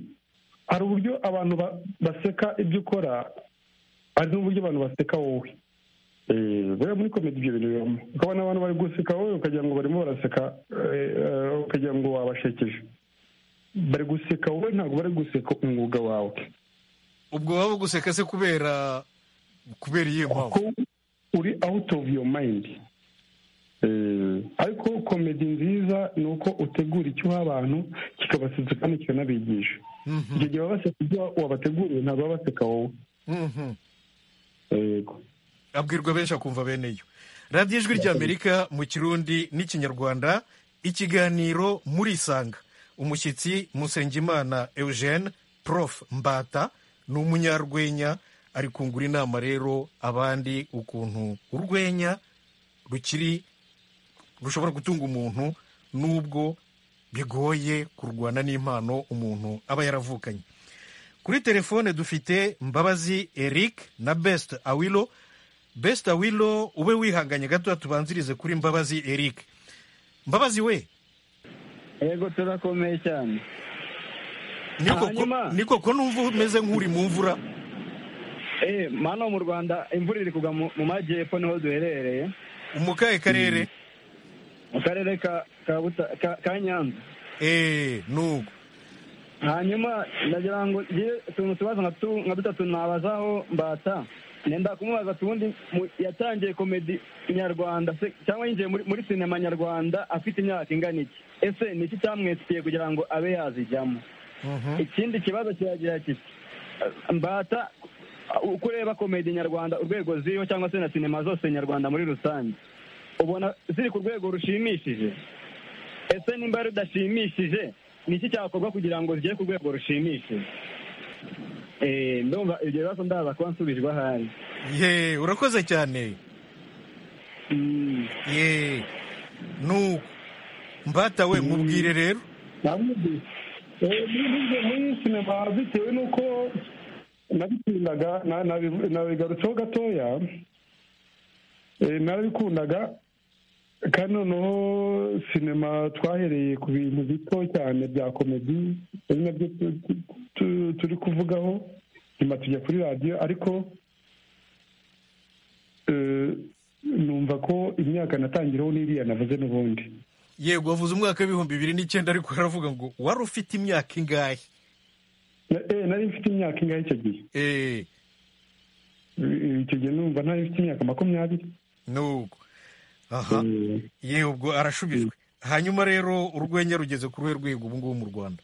hari uburyo abantu ba- baseka ibyo ukora hari n'uburyo abantu baseka wowe Eh, buriya muri komedi ibyo bintu bibamo ukabona abantu bari guseka wowe ukagira ngo barimo baraseka eh, eh, ukagira ngo wabashekeje bari guseka wowe ntabwo bari guseka umwuga wawe ubwo waba guseka se kubera kubera iyihe mpamvu ko uri out of your mind Eh, ariko komedi nziza ni uko utegura icyuha abantu kikabasetsa kandi kikanabigisha Mhm, icyo gihe baba baseka ibyo wabateguriye ntabwo baba baseka wowe mhm. yego abwirwa benshi akumva bene yo radiyo ijwi ry'amerika mu kirundi n'ikinyarwanda ikiganiro muri isanga umushyitsi musengimana eugene prof mbata ni umunyarwenya ari kungura inama rero abandi ukuntu urwenya rukiri rushobora gutunga umuntu nubwo bigoye kurwana n'impano umuntu aba yaravukanye kuri telefone dufite mbabazi eric na best awilo best awilo ube wihanganye gato tubanzirize kuri mbabazi eric mbabazi we yego turakomeye cyane ni koko- Hanyuma. ni koko numva umeze nk'uri mu mvura eh mano mu rwanda imvura iri kugwa mu mu majyepfo niho duherereye umukaye karere mu karere ka ka Buta- ka- ka nyanza eee nuko hanyuma ndagira ngo ngire utuntu tubazo nka tu- nka dutatu nabazaho mbata nenda kumubaza tubundi mu- yatangiye komedi nyarwanda se- cyangwa yinjiye muri muri sinema nyarwanda afite imyaka ingana iki ese ni iki cyamwesikiye kugira ngo abe yazijyamo Mhm. ikindi kibazo kiragira kiti "Eh, mbata uh, uko ureba komedi nyarwanda urwego ziriho cyangwa se na sinema zose nyarwanda muri rusange ubona ziri ku rwego rushimishije ese nimba rudashimishije ni iki cyakorwa kugira ngo zigere ku rwego rushimishije Eh, ndumva ibyo bibazo ndaza kuba nsubijwe ahari ye urakoze cyane Mm. ye nuko mbata we mubwire rero namubwiye Eh, muri muri- muri sinema bitewe n'uko nabikundaga na- nabi- nabigarutseho gatoya eh, narabikundaga kandi noneho sinema twahereye ku bintu bito cyane bya komedi ari nabyo tu- tu- tu- turi kuvugaho nyuma tujya kuri radiyo ariko eh, numva ko imyaka natangiraho n'iriya navuze n'ubundi yego wavuze umwaka w'ibihumbi bibiri n'icyenda ariko aravuga ngo wari ufite imyaka ingahe Na- eh, nari mfite imyaka ingahe icyo gihe eee icyo gihe numva ntari mfite imyaka makumyabiri nuko aha Eh, ye ubwo arashubijwe hanyuma rero urwenya rugeze ku ruhe rwego ubu ngubu mu rwanda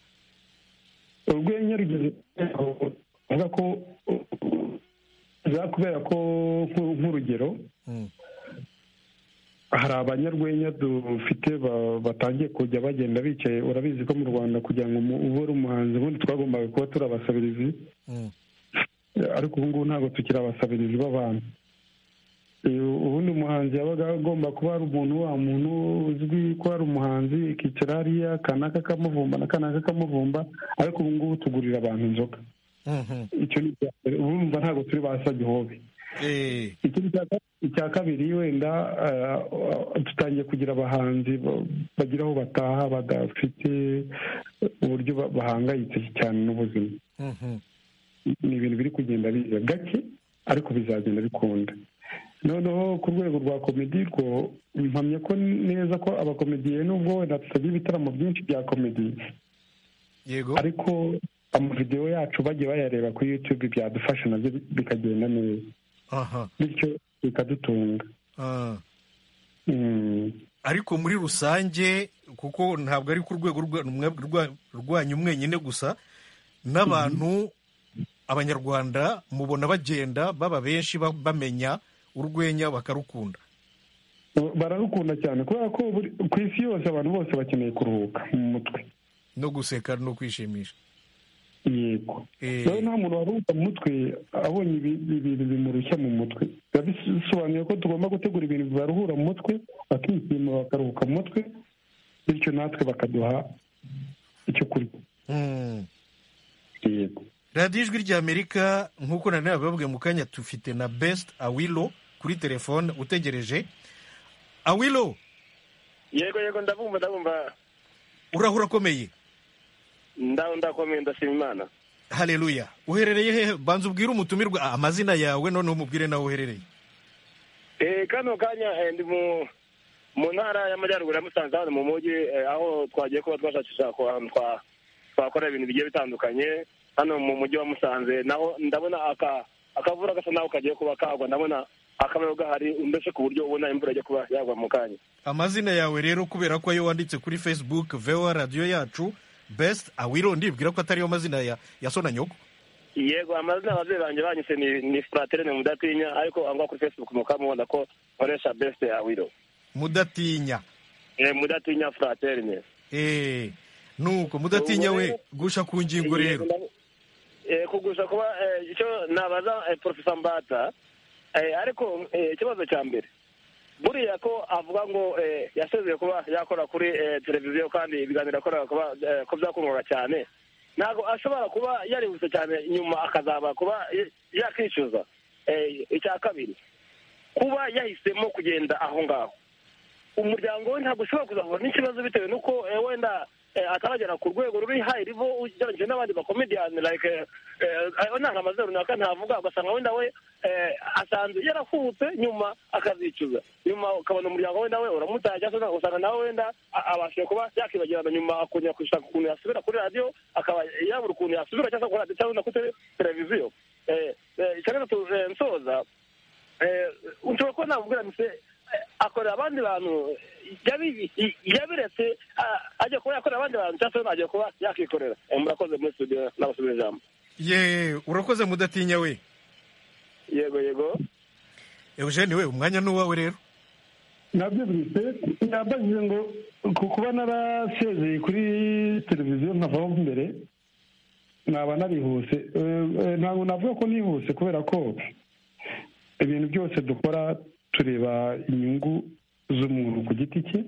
urwenya rugeze avuga ko za kubera ko nk- nk'urugero Mm. hari abanyarwenya dufite ba- batangiye kujya bagenda bicaye urabizi ko mu rwanda kugira ngo umu- ube uri umuhanzi ubundi twagombaga kuba turi abasabirizi Mm. ariko ubu ngubu ntabwo tukiri abasabirizi b'abantu Eh, ubundi umuhanzi yabaga agomba kuba ari umuntu wa muntu uzwi ko ari umuhanzi ikicara hariya kanaka kamuvumba na kanaka kamuvumba ariko ubu ngubu tugurira abantu inzoga Mhm. icyo ni icya mbere urumva ntabwo turi ba sagihobe Eh, ikindi cya ka- icya kabiri wenda eh, dutangiye kugira abahanzi ba- bagira aho bataha badafite uburyo ba- bahangayitse cyane n'ubuzima mhm. ni ibintu biri kugenda biza gake ariko bizagenda bikunda noneho ku rwego rwa komedi rwo mpamya ko neza ko abakomediye nubwo wenda tutagira ibitaramo byinshi bya komedi yego ariko amavidewo yacu bagiye bayareba kuri yutube byadufasha nabyo bikagenda neza aha bityo bikadutunga Ah. Mm. ariko muri rusange kuko ntabwo ari ku rwego rwa- mwe- rwa- rwanyu mwenyine gusa n'abantu abanyarwanda mubona bagenda baba benshi ba- bamenya urwenya bakarukunda bararukunda cyane kubera ko buri- ku isi yose abantu bose bakeneye kuruhuka mu mutwe no guseka no kwishimisha yego Eh, rero nta muntu waruhuka mu mutwe abonye ibi- ibintu bimurushya mu mutwe biba bisobanuye ko tugomba gutegura ibintu bibaruhura mu mutwe bakishima bakaruhuka mu mutwe bityo natwe bakaduha icyo kurya mm. yego radiyo ijwi ry'amerika nk'uko nanone bababwiye mu kanya tufite na besite awilo kuri telefone utegereje awilo yego yego ndabumva ndabumva urahura akomeye ndaho ndakomeye ndashima imana hareruya uherereye hehe banza ubwire umutumirwa ah, amazina yawe noneho umubwire nawe uherereye Eh, kano kanya eh, ndi mu mu ntara y'amajyaruguru ya musanze hano mu mujyi eh, aho twagiye kuba twashakisha ku hantu twa- twakora ibintu bigiye bitandukanye hano mu mujyi wa musanze naho ndabona aka akavura gasa naho kagiye kuba kagwa ndabona akabayo gahari mbese ku buryo ubona imvura ijya kuba yagwa mu kanya amazina yawe rero kubera ko ayo wanditse kuri facebook vewa radiyo yacu best awiro ndibwira ko atariyo mazina ya, ya so na nyoko yego amazina ababyeyi banjye banyise ni ni fraterine mudatinya ariko aho ngaho kuri facebook mukamubona ko nkoresha beste awiro mudatinya Eh, mudatinya fraterine eh nuko mudatinya we gusha ku ngingo rero Eh, kugusha kuba eh, icyo nabaza eh, profesa mbata eh, ariko eh, ikibazo cya mbere buriya ko avuga ngo eh, yasezeye kuba yakora kuri eh, televiziyo kandi ibiganiro yakoraga kuba eh, ko byakungaga cyane ntabwo ashobora kuba yarihuse cyane nyuma akazaba kuba y- yakishyuza Eh, icya kabiri kuba yahisemo kugenda aho ngaho umuryango we ntabwo ushobora kuzahura n'ikibazo bitewe n'uko eh, wenda eh, ataragera ku rwego ruri hayi rivo ugereranyije n'abandi bakomediyani like nanga amazina runaka ntavuga ugasanga wenda we eh, asanzwe yarahubutse nyuma akazicuza nyuma ukabona umuryango wenda we uramutaya cyangwa se ugasanga nawe wenda a- abashije kuba yakibagirana nyuma akongera gushaka ukuntu yasubira kuri radiyo akaba yabura ukuntu yasubira cyangwa se kuri radiyo cyangwa no kuri televiziyo Eh, eh, icya gatatu eh, nsoza eh, ushobora kuba namubwira mise akorera abandi bantu yabi- yabiretse a- ajya kuba yakorera abandi bantu cyangwa se ajya kuba yakikorera Eh, murakoze muri studio n'abasubira ijambo ye urakoze mudatinya we yego yego eugene we umwanya ni uwawe rero nabyo bwite nabajije ngo ku kuba narasezeye kuri televiziyo nkavaho mbere naba narihuse Eh, eh, ntabwo navuga ko nihuse kubera ko ibintu byose dukora tureba inyungu z'umuntu ku giti cye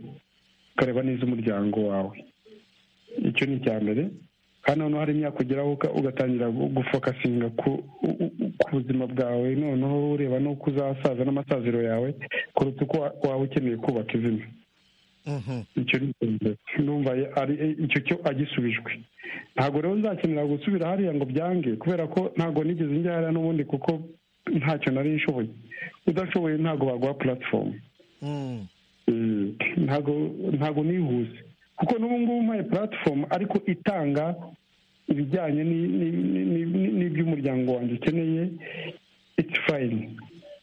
ukareba n'iz'umuryango wawe icyo ni icya mbere kandi noneho hari imyaka ugeraho uka- ugatangira gu- gufokasinga ku u- u- ku buzima bwawe noneho ureba n'uko uzasaza n'amasaziro yawe kuruta uko wa- waba ukeneye kubaka izina Mhm. icyo ni ikintu numva ye- ari e- icyo cyo agisubijwe ntabwo rero nzakenera gusubira hariya ngo byange kubera ko ntabwo nigeze njya hariya n'ubundi kuko ntacyo nari nshoboye udashoboye ntabwo baguha platform Mm. Mm, ntabwo ntabwo nihuse kuko n'ubu ngubu mpaye platform ariko itanga ibijyanye ni- ni- ni- ni- ni- n'iby'umuryango wanjye ukeneye it's fine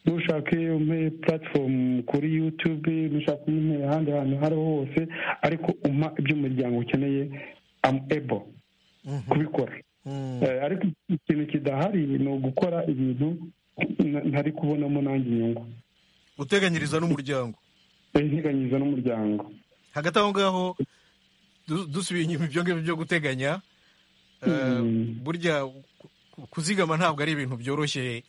nushaka iyo umpe platform kuri youtube nushaka umpe ahandi hantu aho ariho hose ariko umpa iby'umuryango ukeneye am able kubikora Eh, ariko ikintu kidahari ni ugukora ibintu na- ntari kubonamo nanjye inyungu uteganyiriza n'umuryango integanyiriza n'umuryango hagati aho ngaho du- dusubiye inyuma ibyo ngibyo byo guteganya eh, burya ku- kuzigama ntabwo ari ibintu byoroshye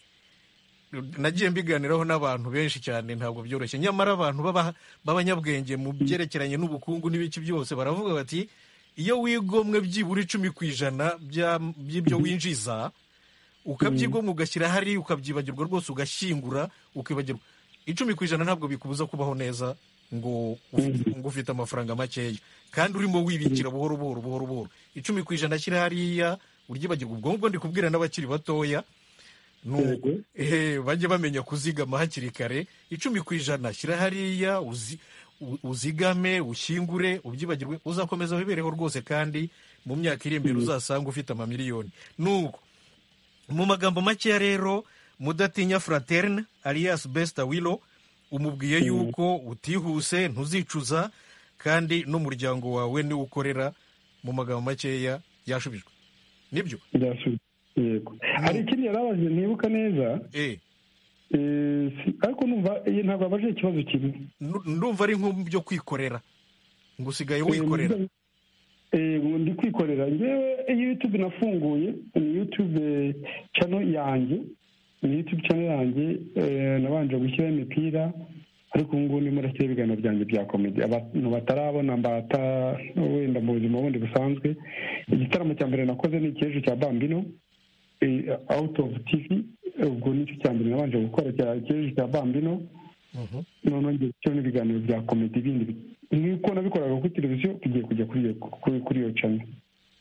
nagiye mbiganiraho n'abantu benshi cyane ntabwo byoroshye nyamara abantu baba- b'abanyabwenge mu byerekeranye n'ubukungu n'ibiki byose baravuga bati iyo wigomwe byibura icumi ku ijana bya- by'ibyo winjiza ukabyigomwa ugashyira hari ukabyibagirwa rwose ugashyingura ukibagirwa icumi ku ijana ntabwo bikubuza kubaho neza ngo uf- ngo ufite amafaranga makeya kandi urimo wibikira buhoro buhoro buhoro buhoro icumi ku ijana ashyira hariya uryibagirwa ubwo ngubwo ndi kubwira n'abakiri batoya ni uko ehe bajye bamenya kuzigama hakiri kare icumi ku ijana shyira hariya uzi- u- uzigame ushyingure ubyibagirwe uzakomeza wibereho rwose kandi mu myaka iri imbere uzasanga ufite amamiliyoni nuko mu magambo makeya rero mudatinya fraterne alias besta willow umubwiye yuko utihuse ntuzicuza kandi n'umuryango wawe niwo ukorera mu magambo makeya yashubijwe nibyo byasubije yego hari ikindi yari abajije ntibuka neza eh Eh, si- ariko numva iyi ntabwo abajije ikibazo kimwe Nu- ndumva ari nko mu byo kwikorera ngo usigaye wikorera Eh, ngo ndi kwikorera ngewe iyi youtube nafunguye ni youtube channel yanjye ni youtube channel yanjye eh, nabanje gushyiraho imipira ariko ubu ngubu ndimo ndashyiraho ibiganiro byanjye bya komedi abantu batarabona mbata wenda mu buzima bundi busanzwe igitaramo cya mbere nakoze ni icy'ejo cya bambino out of tv ubwo nicyo cya mbere nabanje gukora cya icy'ejo cya bambino noneho ngiye gushyiraho n'ibiganiro bya komedi bindi nk'uko nabikoraga kuri televiziyo tugiye kujya kuri iyo- kuri- kuri iyo cana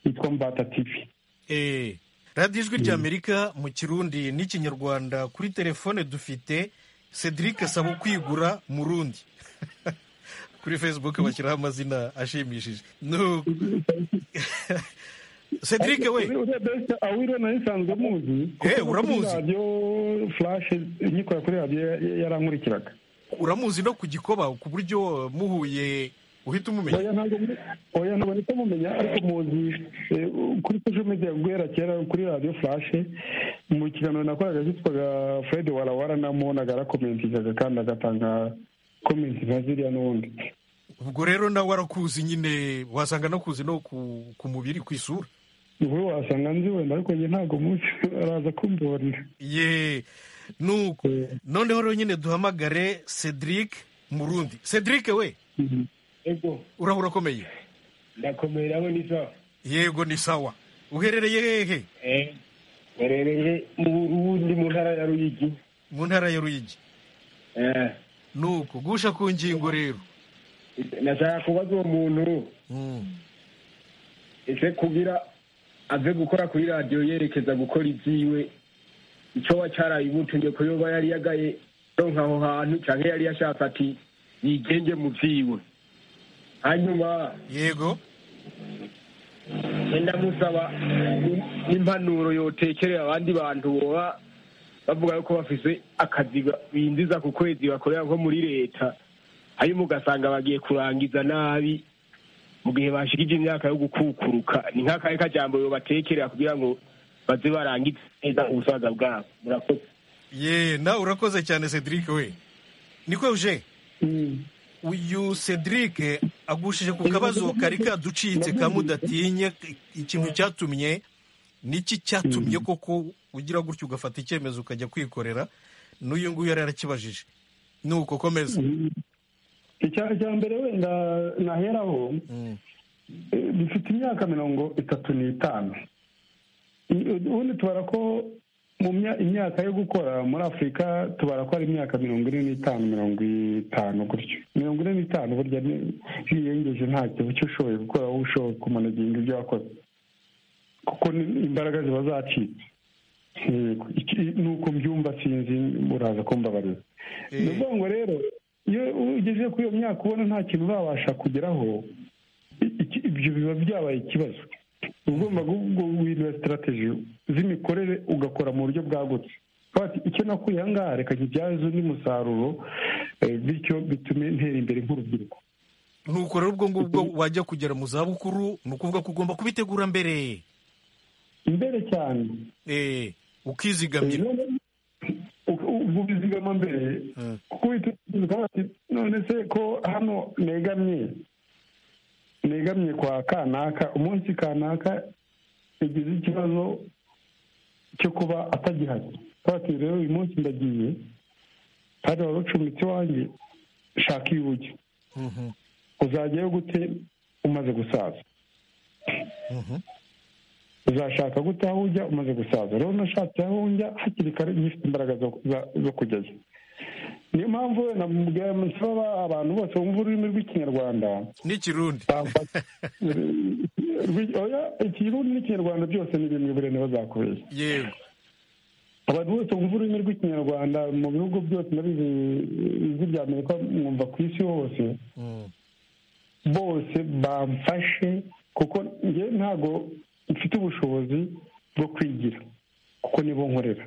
yitwa mbata tivi Eh, radiyo ijwi ry'amerika mu kirundi n'ikinyarwanda kuri telefone dufite cedric asaba kwigura murundi kuri facebook bashyiraho amazina ashimishije Nu- cedric we urebye awiro nayo isanzwe amuzi Eh, uramuzi. Kuri radiyo furashe nyikora kuri radiyo ya- yarankurikiraga uramuzi no ku gikoba ku buryo muhuye uhita umumenya oya ntabwo muri- oya ntabwo mpita mumenya ariko muzi eh, kuri social media guhera kera kuri radiyo furashe mu kiganiro nakoraga cyitwaga fred warawara namubonaga arakomentingaga kandi agatanga komenti nka ziriya n'ubundi ubwo rero nawe arakuzi nyine wasanga anakuzi no ku, ku mubiri ku isura wowe wasanga nzi wenda ariko njye ntabwo munsi araza kumborera ye nuko noneho rero nyine duhamagare cedric murundi cedric we yego uraho urakomeye ndakomeye nawe ni sawa yego ni sawa uherereye hehe mperereye mu burundi mu ntara ya ruyigi mu ntara ya ruyigi nuko gusha ku ngingo rero nashaka kubaza uwo muntu ese kugira aze gukora kuri radiyo yerekeza gukora ibyiwe icyo wa cyaraye ubutunge ko yoba yari yagaye ronka aho hantu cyangwa yari yashatse ati yigenge mu byiwe hanyuma yego ndamusaba impanuro yotekerera abandi bantu boba bavuga yuko bafise akazi ba- binjiza ku kwezi bakorera nko muri leta hanyuma ugasanga bagiye kurangiza nabi mu gihe bashikije imyaka yo gukukuruka ni nk'akahe kajambo yobatekerera kugira ngo baze barangize neza ubusaza bwabo murakoze ye nawe urakoze cyane cedric we niko uje uyu cedric agushije ku kabazo kari kaducitse kamudatinye ikintu cyatumye niki cyatumye koko ugira gutya ugafata icyemezo ukajya kwikorera n'uyu nguyu yari yarakibajije nuko komeza icya icya mbere wenda naheraho eh, bifite imyaka mirongo itatu n'itanu I- ubundi tubara ko mu mya- imyaka yo gukora muri afurika tubara ko ari imyaka mirongo ine n'itanu mirongo itanu gutyo mirongo ine n'itanu burya ni- ntiyengeje nta kintu cyo ushoboye gukora wowe ushoboye kumanaginga ibyo wakoze kuko ni- imbaraga ziba zacitse Yego. Iki- nuko mbyumva sinzi muraza kumbabarira ni ukuvuga ngo rero iyo ugeze kuri iyo myaka ubona nta kintu urabasha kugeraho i- iki- ibyo biba byabaye ikibazo uba ugomba guhindura sitarategi z'imikorere ugakora mu buryo bwagutse Ukavuga ati, icyo nakuye aha ngaha reka nkibyaze undi musaruro eh, bityo bitume ntera imbere nk'urubyiruko nuko rero ubwo ngubwo wajya kugera mu zabukuru ni ukuvuga ko ugomba kubitegura mbere imbere cyane eh ukizigamira u- u- kuvuga izigama mbere kuko uhita bati none se ko hano negamye negamye kwa kanaka umunsi kanaka yagize ikibazo cyo kuba atagihari bati rero uyu munsi ndagiye kandi wari ucumbitse iwanjye shaka ibuye uzajyayo gute umaze gusaza uzashaka gute aho ujya umaze gusaza rero nashatse aho njya hakiri kare ngifite imbaraga zo kujyayo niyo mpamvu namubwira nsaba abantu bose bumva ururimi rw'ikinyarwanda n'ikirundi ikirundi n'ikinyarwanda byose ni bimwe burene bazakubeshya yego abantu bose bumva ururimi rw'ikinyarwanda mu bihugu byose ndabizi ijwi rya amerika mwumva ku isi hose bose bamfashe kuko njyewe ntabwo mfite ubushobozi bwo kwigira kuko nibo nkorera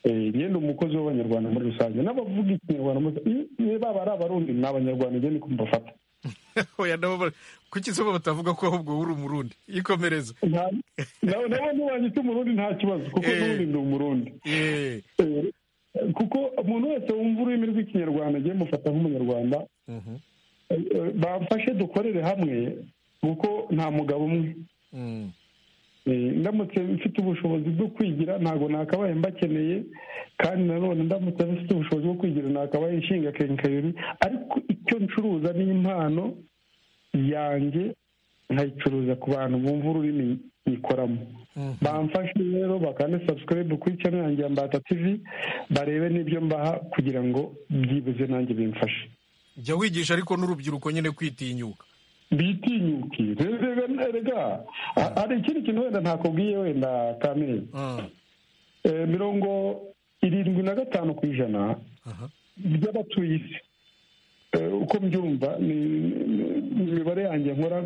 njyewe ni umukozi w'abanyarwanda muri rusange n'abavuga ikinyarwanda niba ari abarundi ni abanyarwanda njyewe niko mbafata oya nabo kuki izuba batavuga ko ahubwo uri umurundi ikomereza nawe ntiwanyita umurundi nta kibazo kuko n'ubundi ni umurundi kuko umuntu wese wumva ururimi rw'ikinyarwanda agiye mufata nk'umunyarwanda bamfashe dukorere hamwe kuko nta mugabo umwe ndamutse mfite ubushobozi bwo kwigira ntabwo nakabaye mbakeneye kandi nanone ndamutse mfite ubushobozi bwo kwigira nakabaye inshinga kenkayori ariko icyo ncuruza ni impano yanjye nkayicuruza ku bantu bumva ururimi nyikoramo bamfashe rero bakane sabusikarayibu kuri cyane yanjye ya mbata tivi barebe n'ibyo mbaha kugira ngo byibuze nanjye bimfashe jya wigisha ariko n'urubyiruko nyine kwitinyuka bitinyuke rega hari ikindi kintu wenda ntakubwiye wenda kamere mirongo irindwi na gatanu ku ijana by'abatuye isi uko mbyumva ni imibare yanjye nkora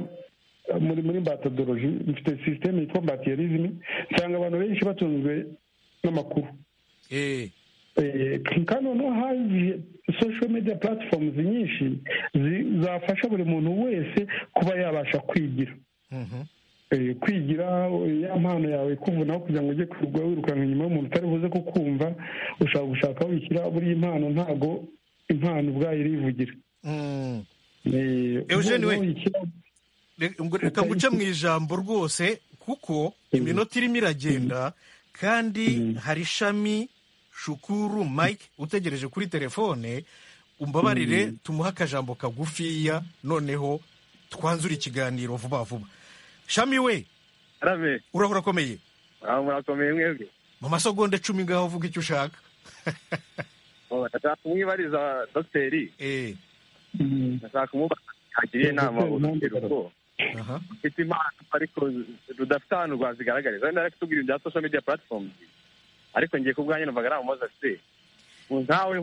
muri muri mbatodoroji mfite sisiteme yitwa mbatiyerizimi nsanga abantu benshi batunzwe n'amakuru kandi noneho haje social media platforms nyinshi zafasha buri muntu wese kuba yabasha kwigira kwigira ya mpano yawe kuvunaho kugira ngo ujye kugwa wirukanka inyuma y'umuntu utari buze kukumva ushaka gushaka wishyira buriya impano ntago impano ubwayo irivugira eugene we reka nguce mu ijambo rwose kuko iminota irimo iragenda kandi hari ishami shukuru mike utegereje kuri telefone umbabarire tumuhe akajambo kagufiya noneho twanzure ikiganiro vuba vuba shami we uraho urakomeye murakomeye mwebwe mu masogonde cumi ngaho uvuga icyo ushaka ndashaka kumwibariza dogiteri ndashaka kumubara yagiriye inama urubyiruko ufite impano ariko rudafite ahantu rwazigaragariza wenda ari kutubwira ibya social media platforms ariko ngiye ku bwanjye numvaga nta mumaze afite nkawe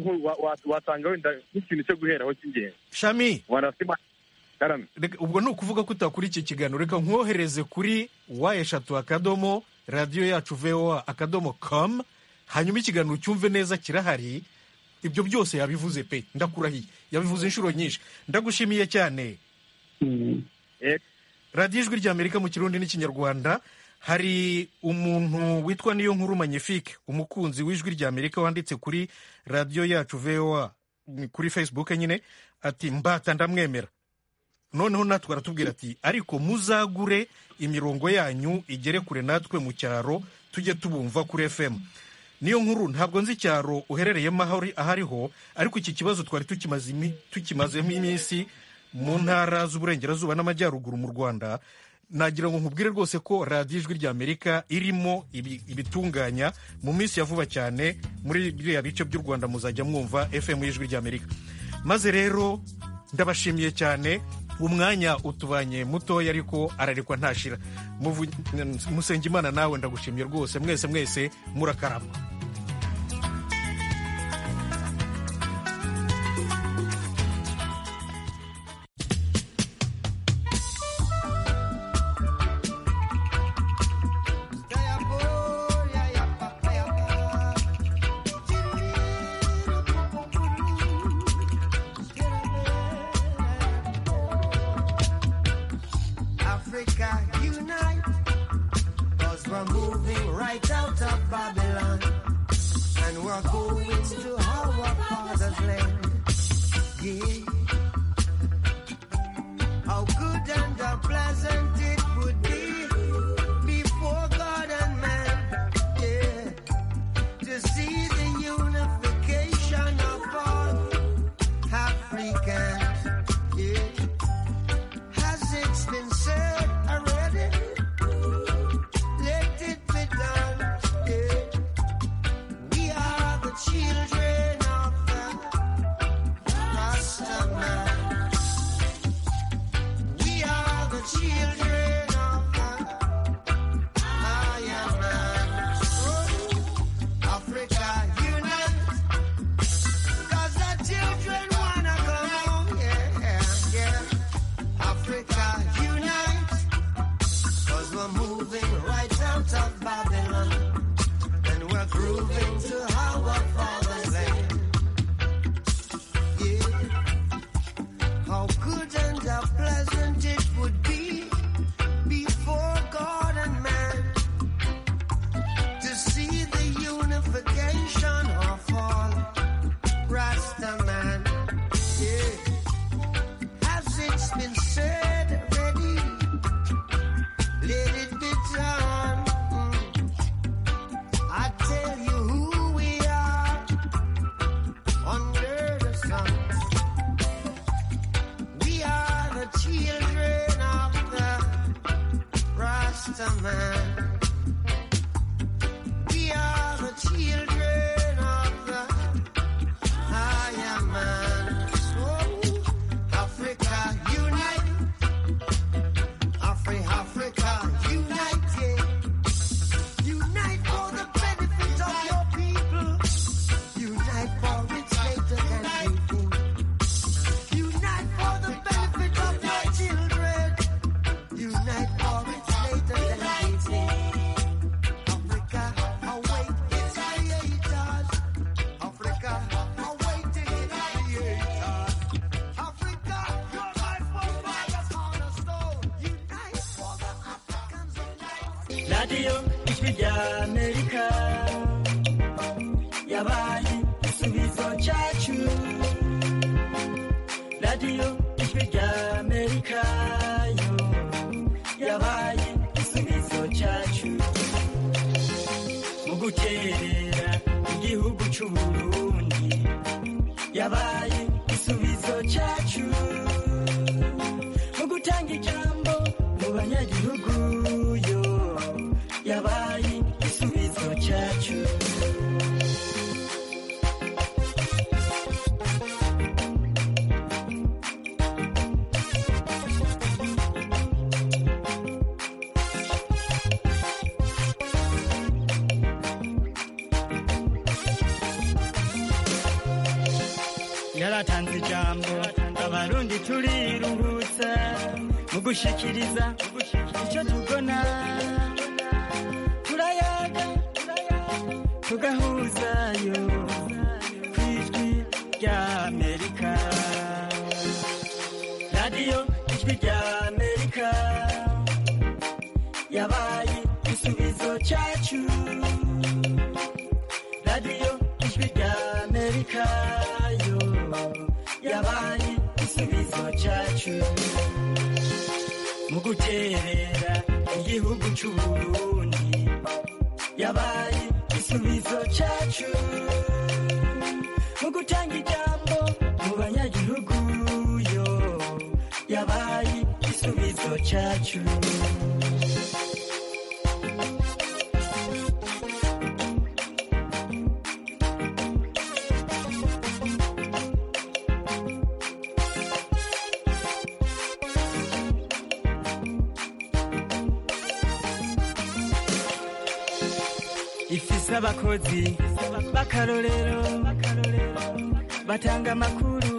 wasanga wenda nk'ikintu cyo guheraho cy'ingenzi shami ubwo ni ukuvuga ko utakora iki kiganiro reka nkohereze kuri wa eshatu akadomo radiyo yacu voa akadomo komu hanyuma ikiganiro cyumve neza kirahari ibyo byose yabivuze pe ndakurahiye yabivuze inshuro nyinshi ndagushimiye cyane radiyo ijwi rya amerika mu kirundi n'ikinyarwanda hari umuntu witwa niyo nkuru magnifique umukunzi w'ijwi rya amerika wanditse kuri radiyo yacu voa kuri facebook nyine ati mbata ndamwemera noneho natwe aratubwira ati ariko muzagure imirongo yanyu igere kure natwe mu cyaro tujye tubumva kuri fm niyo nkuru ntabwo nzi icyaro uherereyemo aho ariho ariko iki kibazo twari tukimazemo iminsi mu ntara z'uburengerazuba n'amajyaruguru mu rwanda nagira ngo nkubwire rwose ko radiyo ijwi rya amerika irimo ibitunganya mu minsi ya vuba cyane muri biriya bice by'u rwanda muzajya mwumva fm y'ijwi rya amerika maze rero ndabashimiye cyane umwanya utubanye mutoya ariko ararekwa ntashira musenga imana nawe ndagushimiye rwose mwese mwese murakarama Cause we're moving right out of Babylon. and we're going to our father's land. Yeah. How good and how pleasant it would be before God and man. Yeah. To see the unification of all Africans. Yeah. Has it been said already? Let it be done. Yeah. We are the children of the Rasta man. We are the children of the Iron man. Oh, Africa unite. 'Cause the children wanna go home. Yeah, yeah. Africa unite. Cause we're moving right out of Babylon and we're grooving to our father's land. Yeah. How good and how pleasant it would be before God and man to see the unification of all Rasta man. Yeah. As it's been said already, let it be done. Mm. I tell you who we are under the sun. We are the children of the Rasta man. We are the children of the higher man. So, Africa, unite. Afri Africa, unite, yeah. Unite for the benefit of your people. Unite for it's greater than you think. Unite for the benefit of your children. Unite for it's greater than you think. Africa, await its creators. Africa, awaiting its creators. Africa, your life will buy us on a stone. Unite for the Africans unite. radiyo ijwi rya amerika yabaye igisubizo cyacu radiyo ijwi rya amerika yo yabaye igisubizo cyacu mu gukerera igihugu cy'u burundi yabaye igisubizo cyacu mu gutanga ijambo mu banyagihugu yo yabaye igisubizo cyacu yaratanze ijambo abarundi turiruhutsa mu gushikiriza icyo tugona turayaga tugahuzayo ku ijwi rya amerika radiyo ijwi rya amerika yabaye igisubizo cyacu radiyo ijwi rya amerika yo yabaye igisubizo cyacu mu guterera igihugu cy'uburundi yabaye igisubizo cyacu mu gutanga ijambo mu banyagihugu yo yabaye igisubizo cyacu ifise abakozi b'akarorero batanga amakuru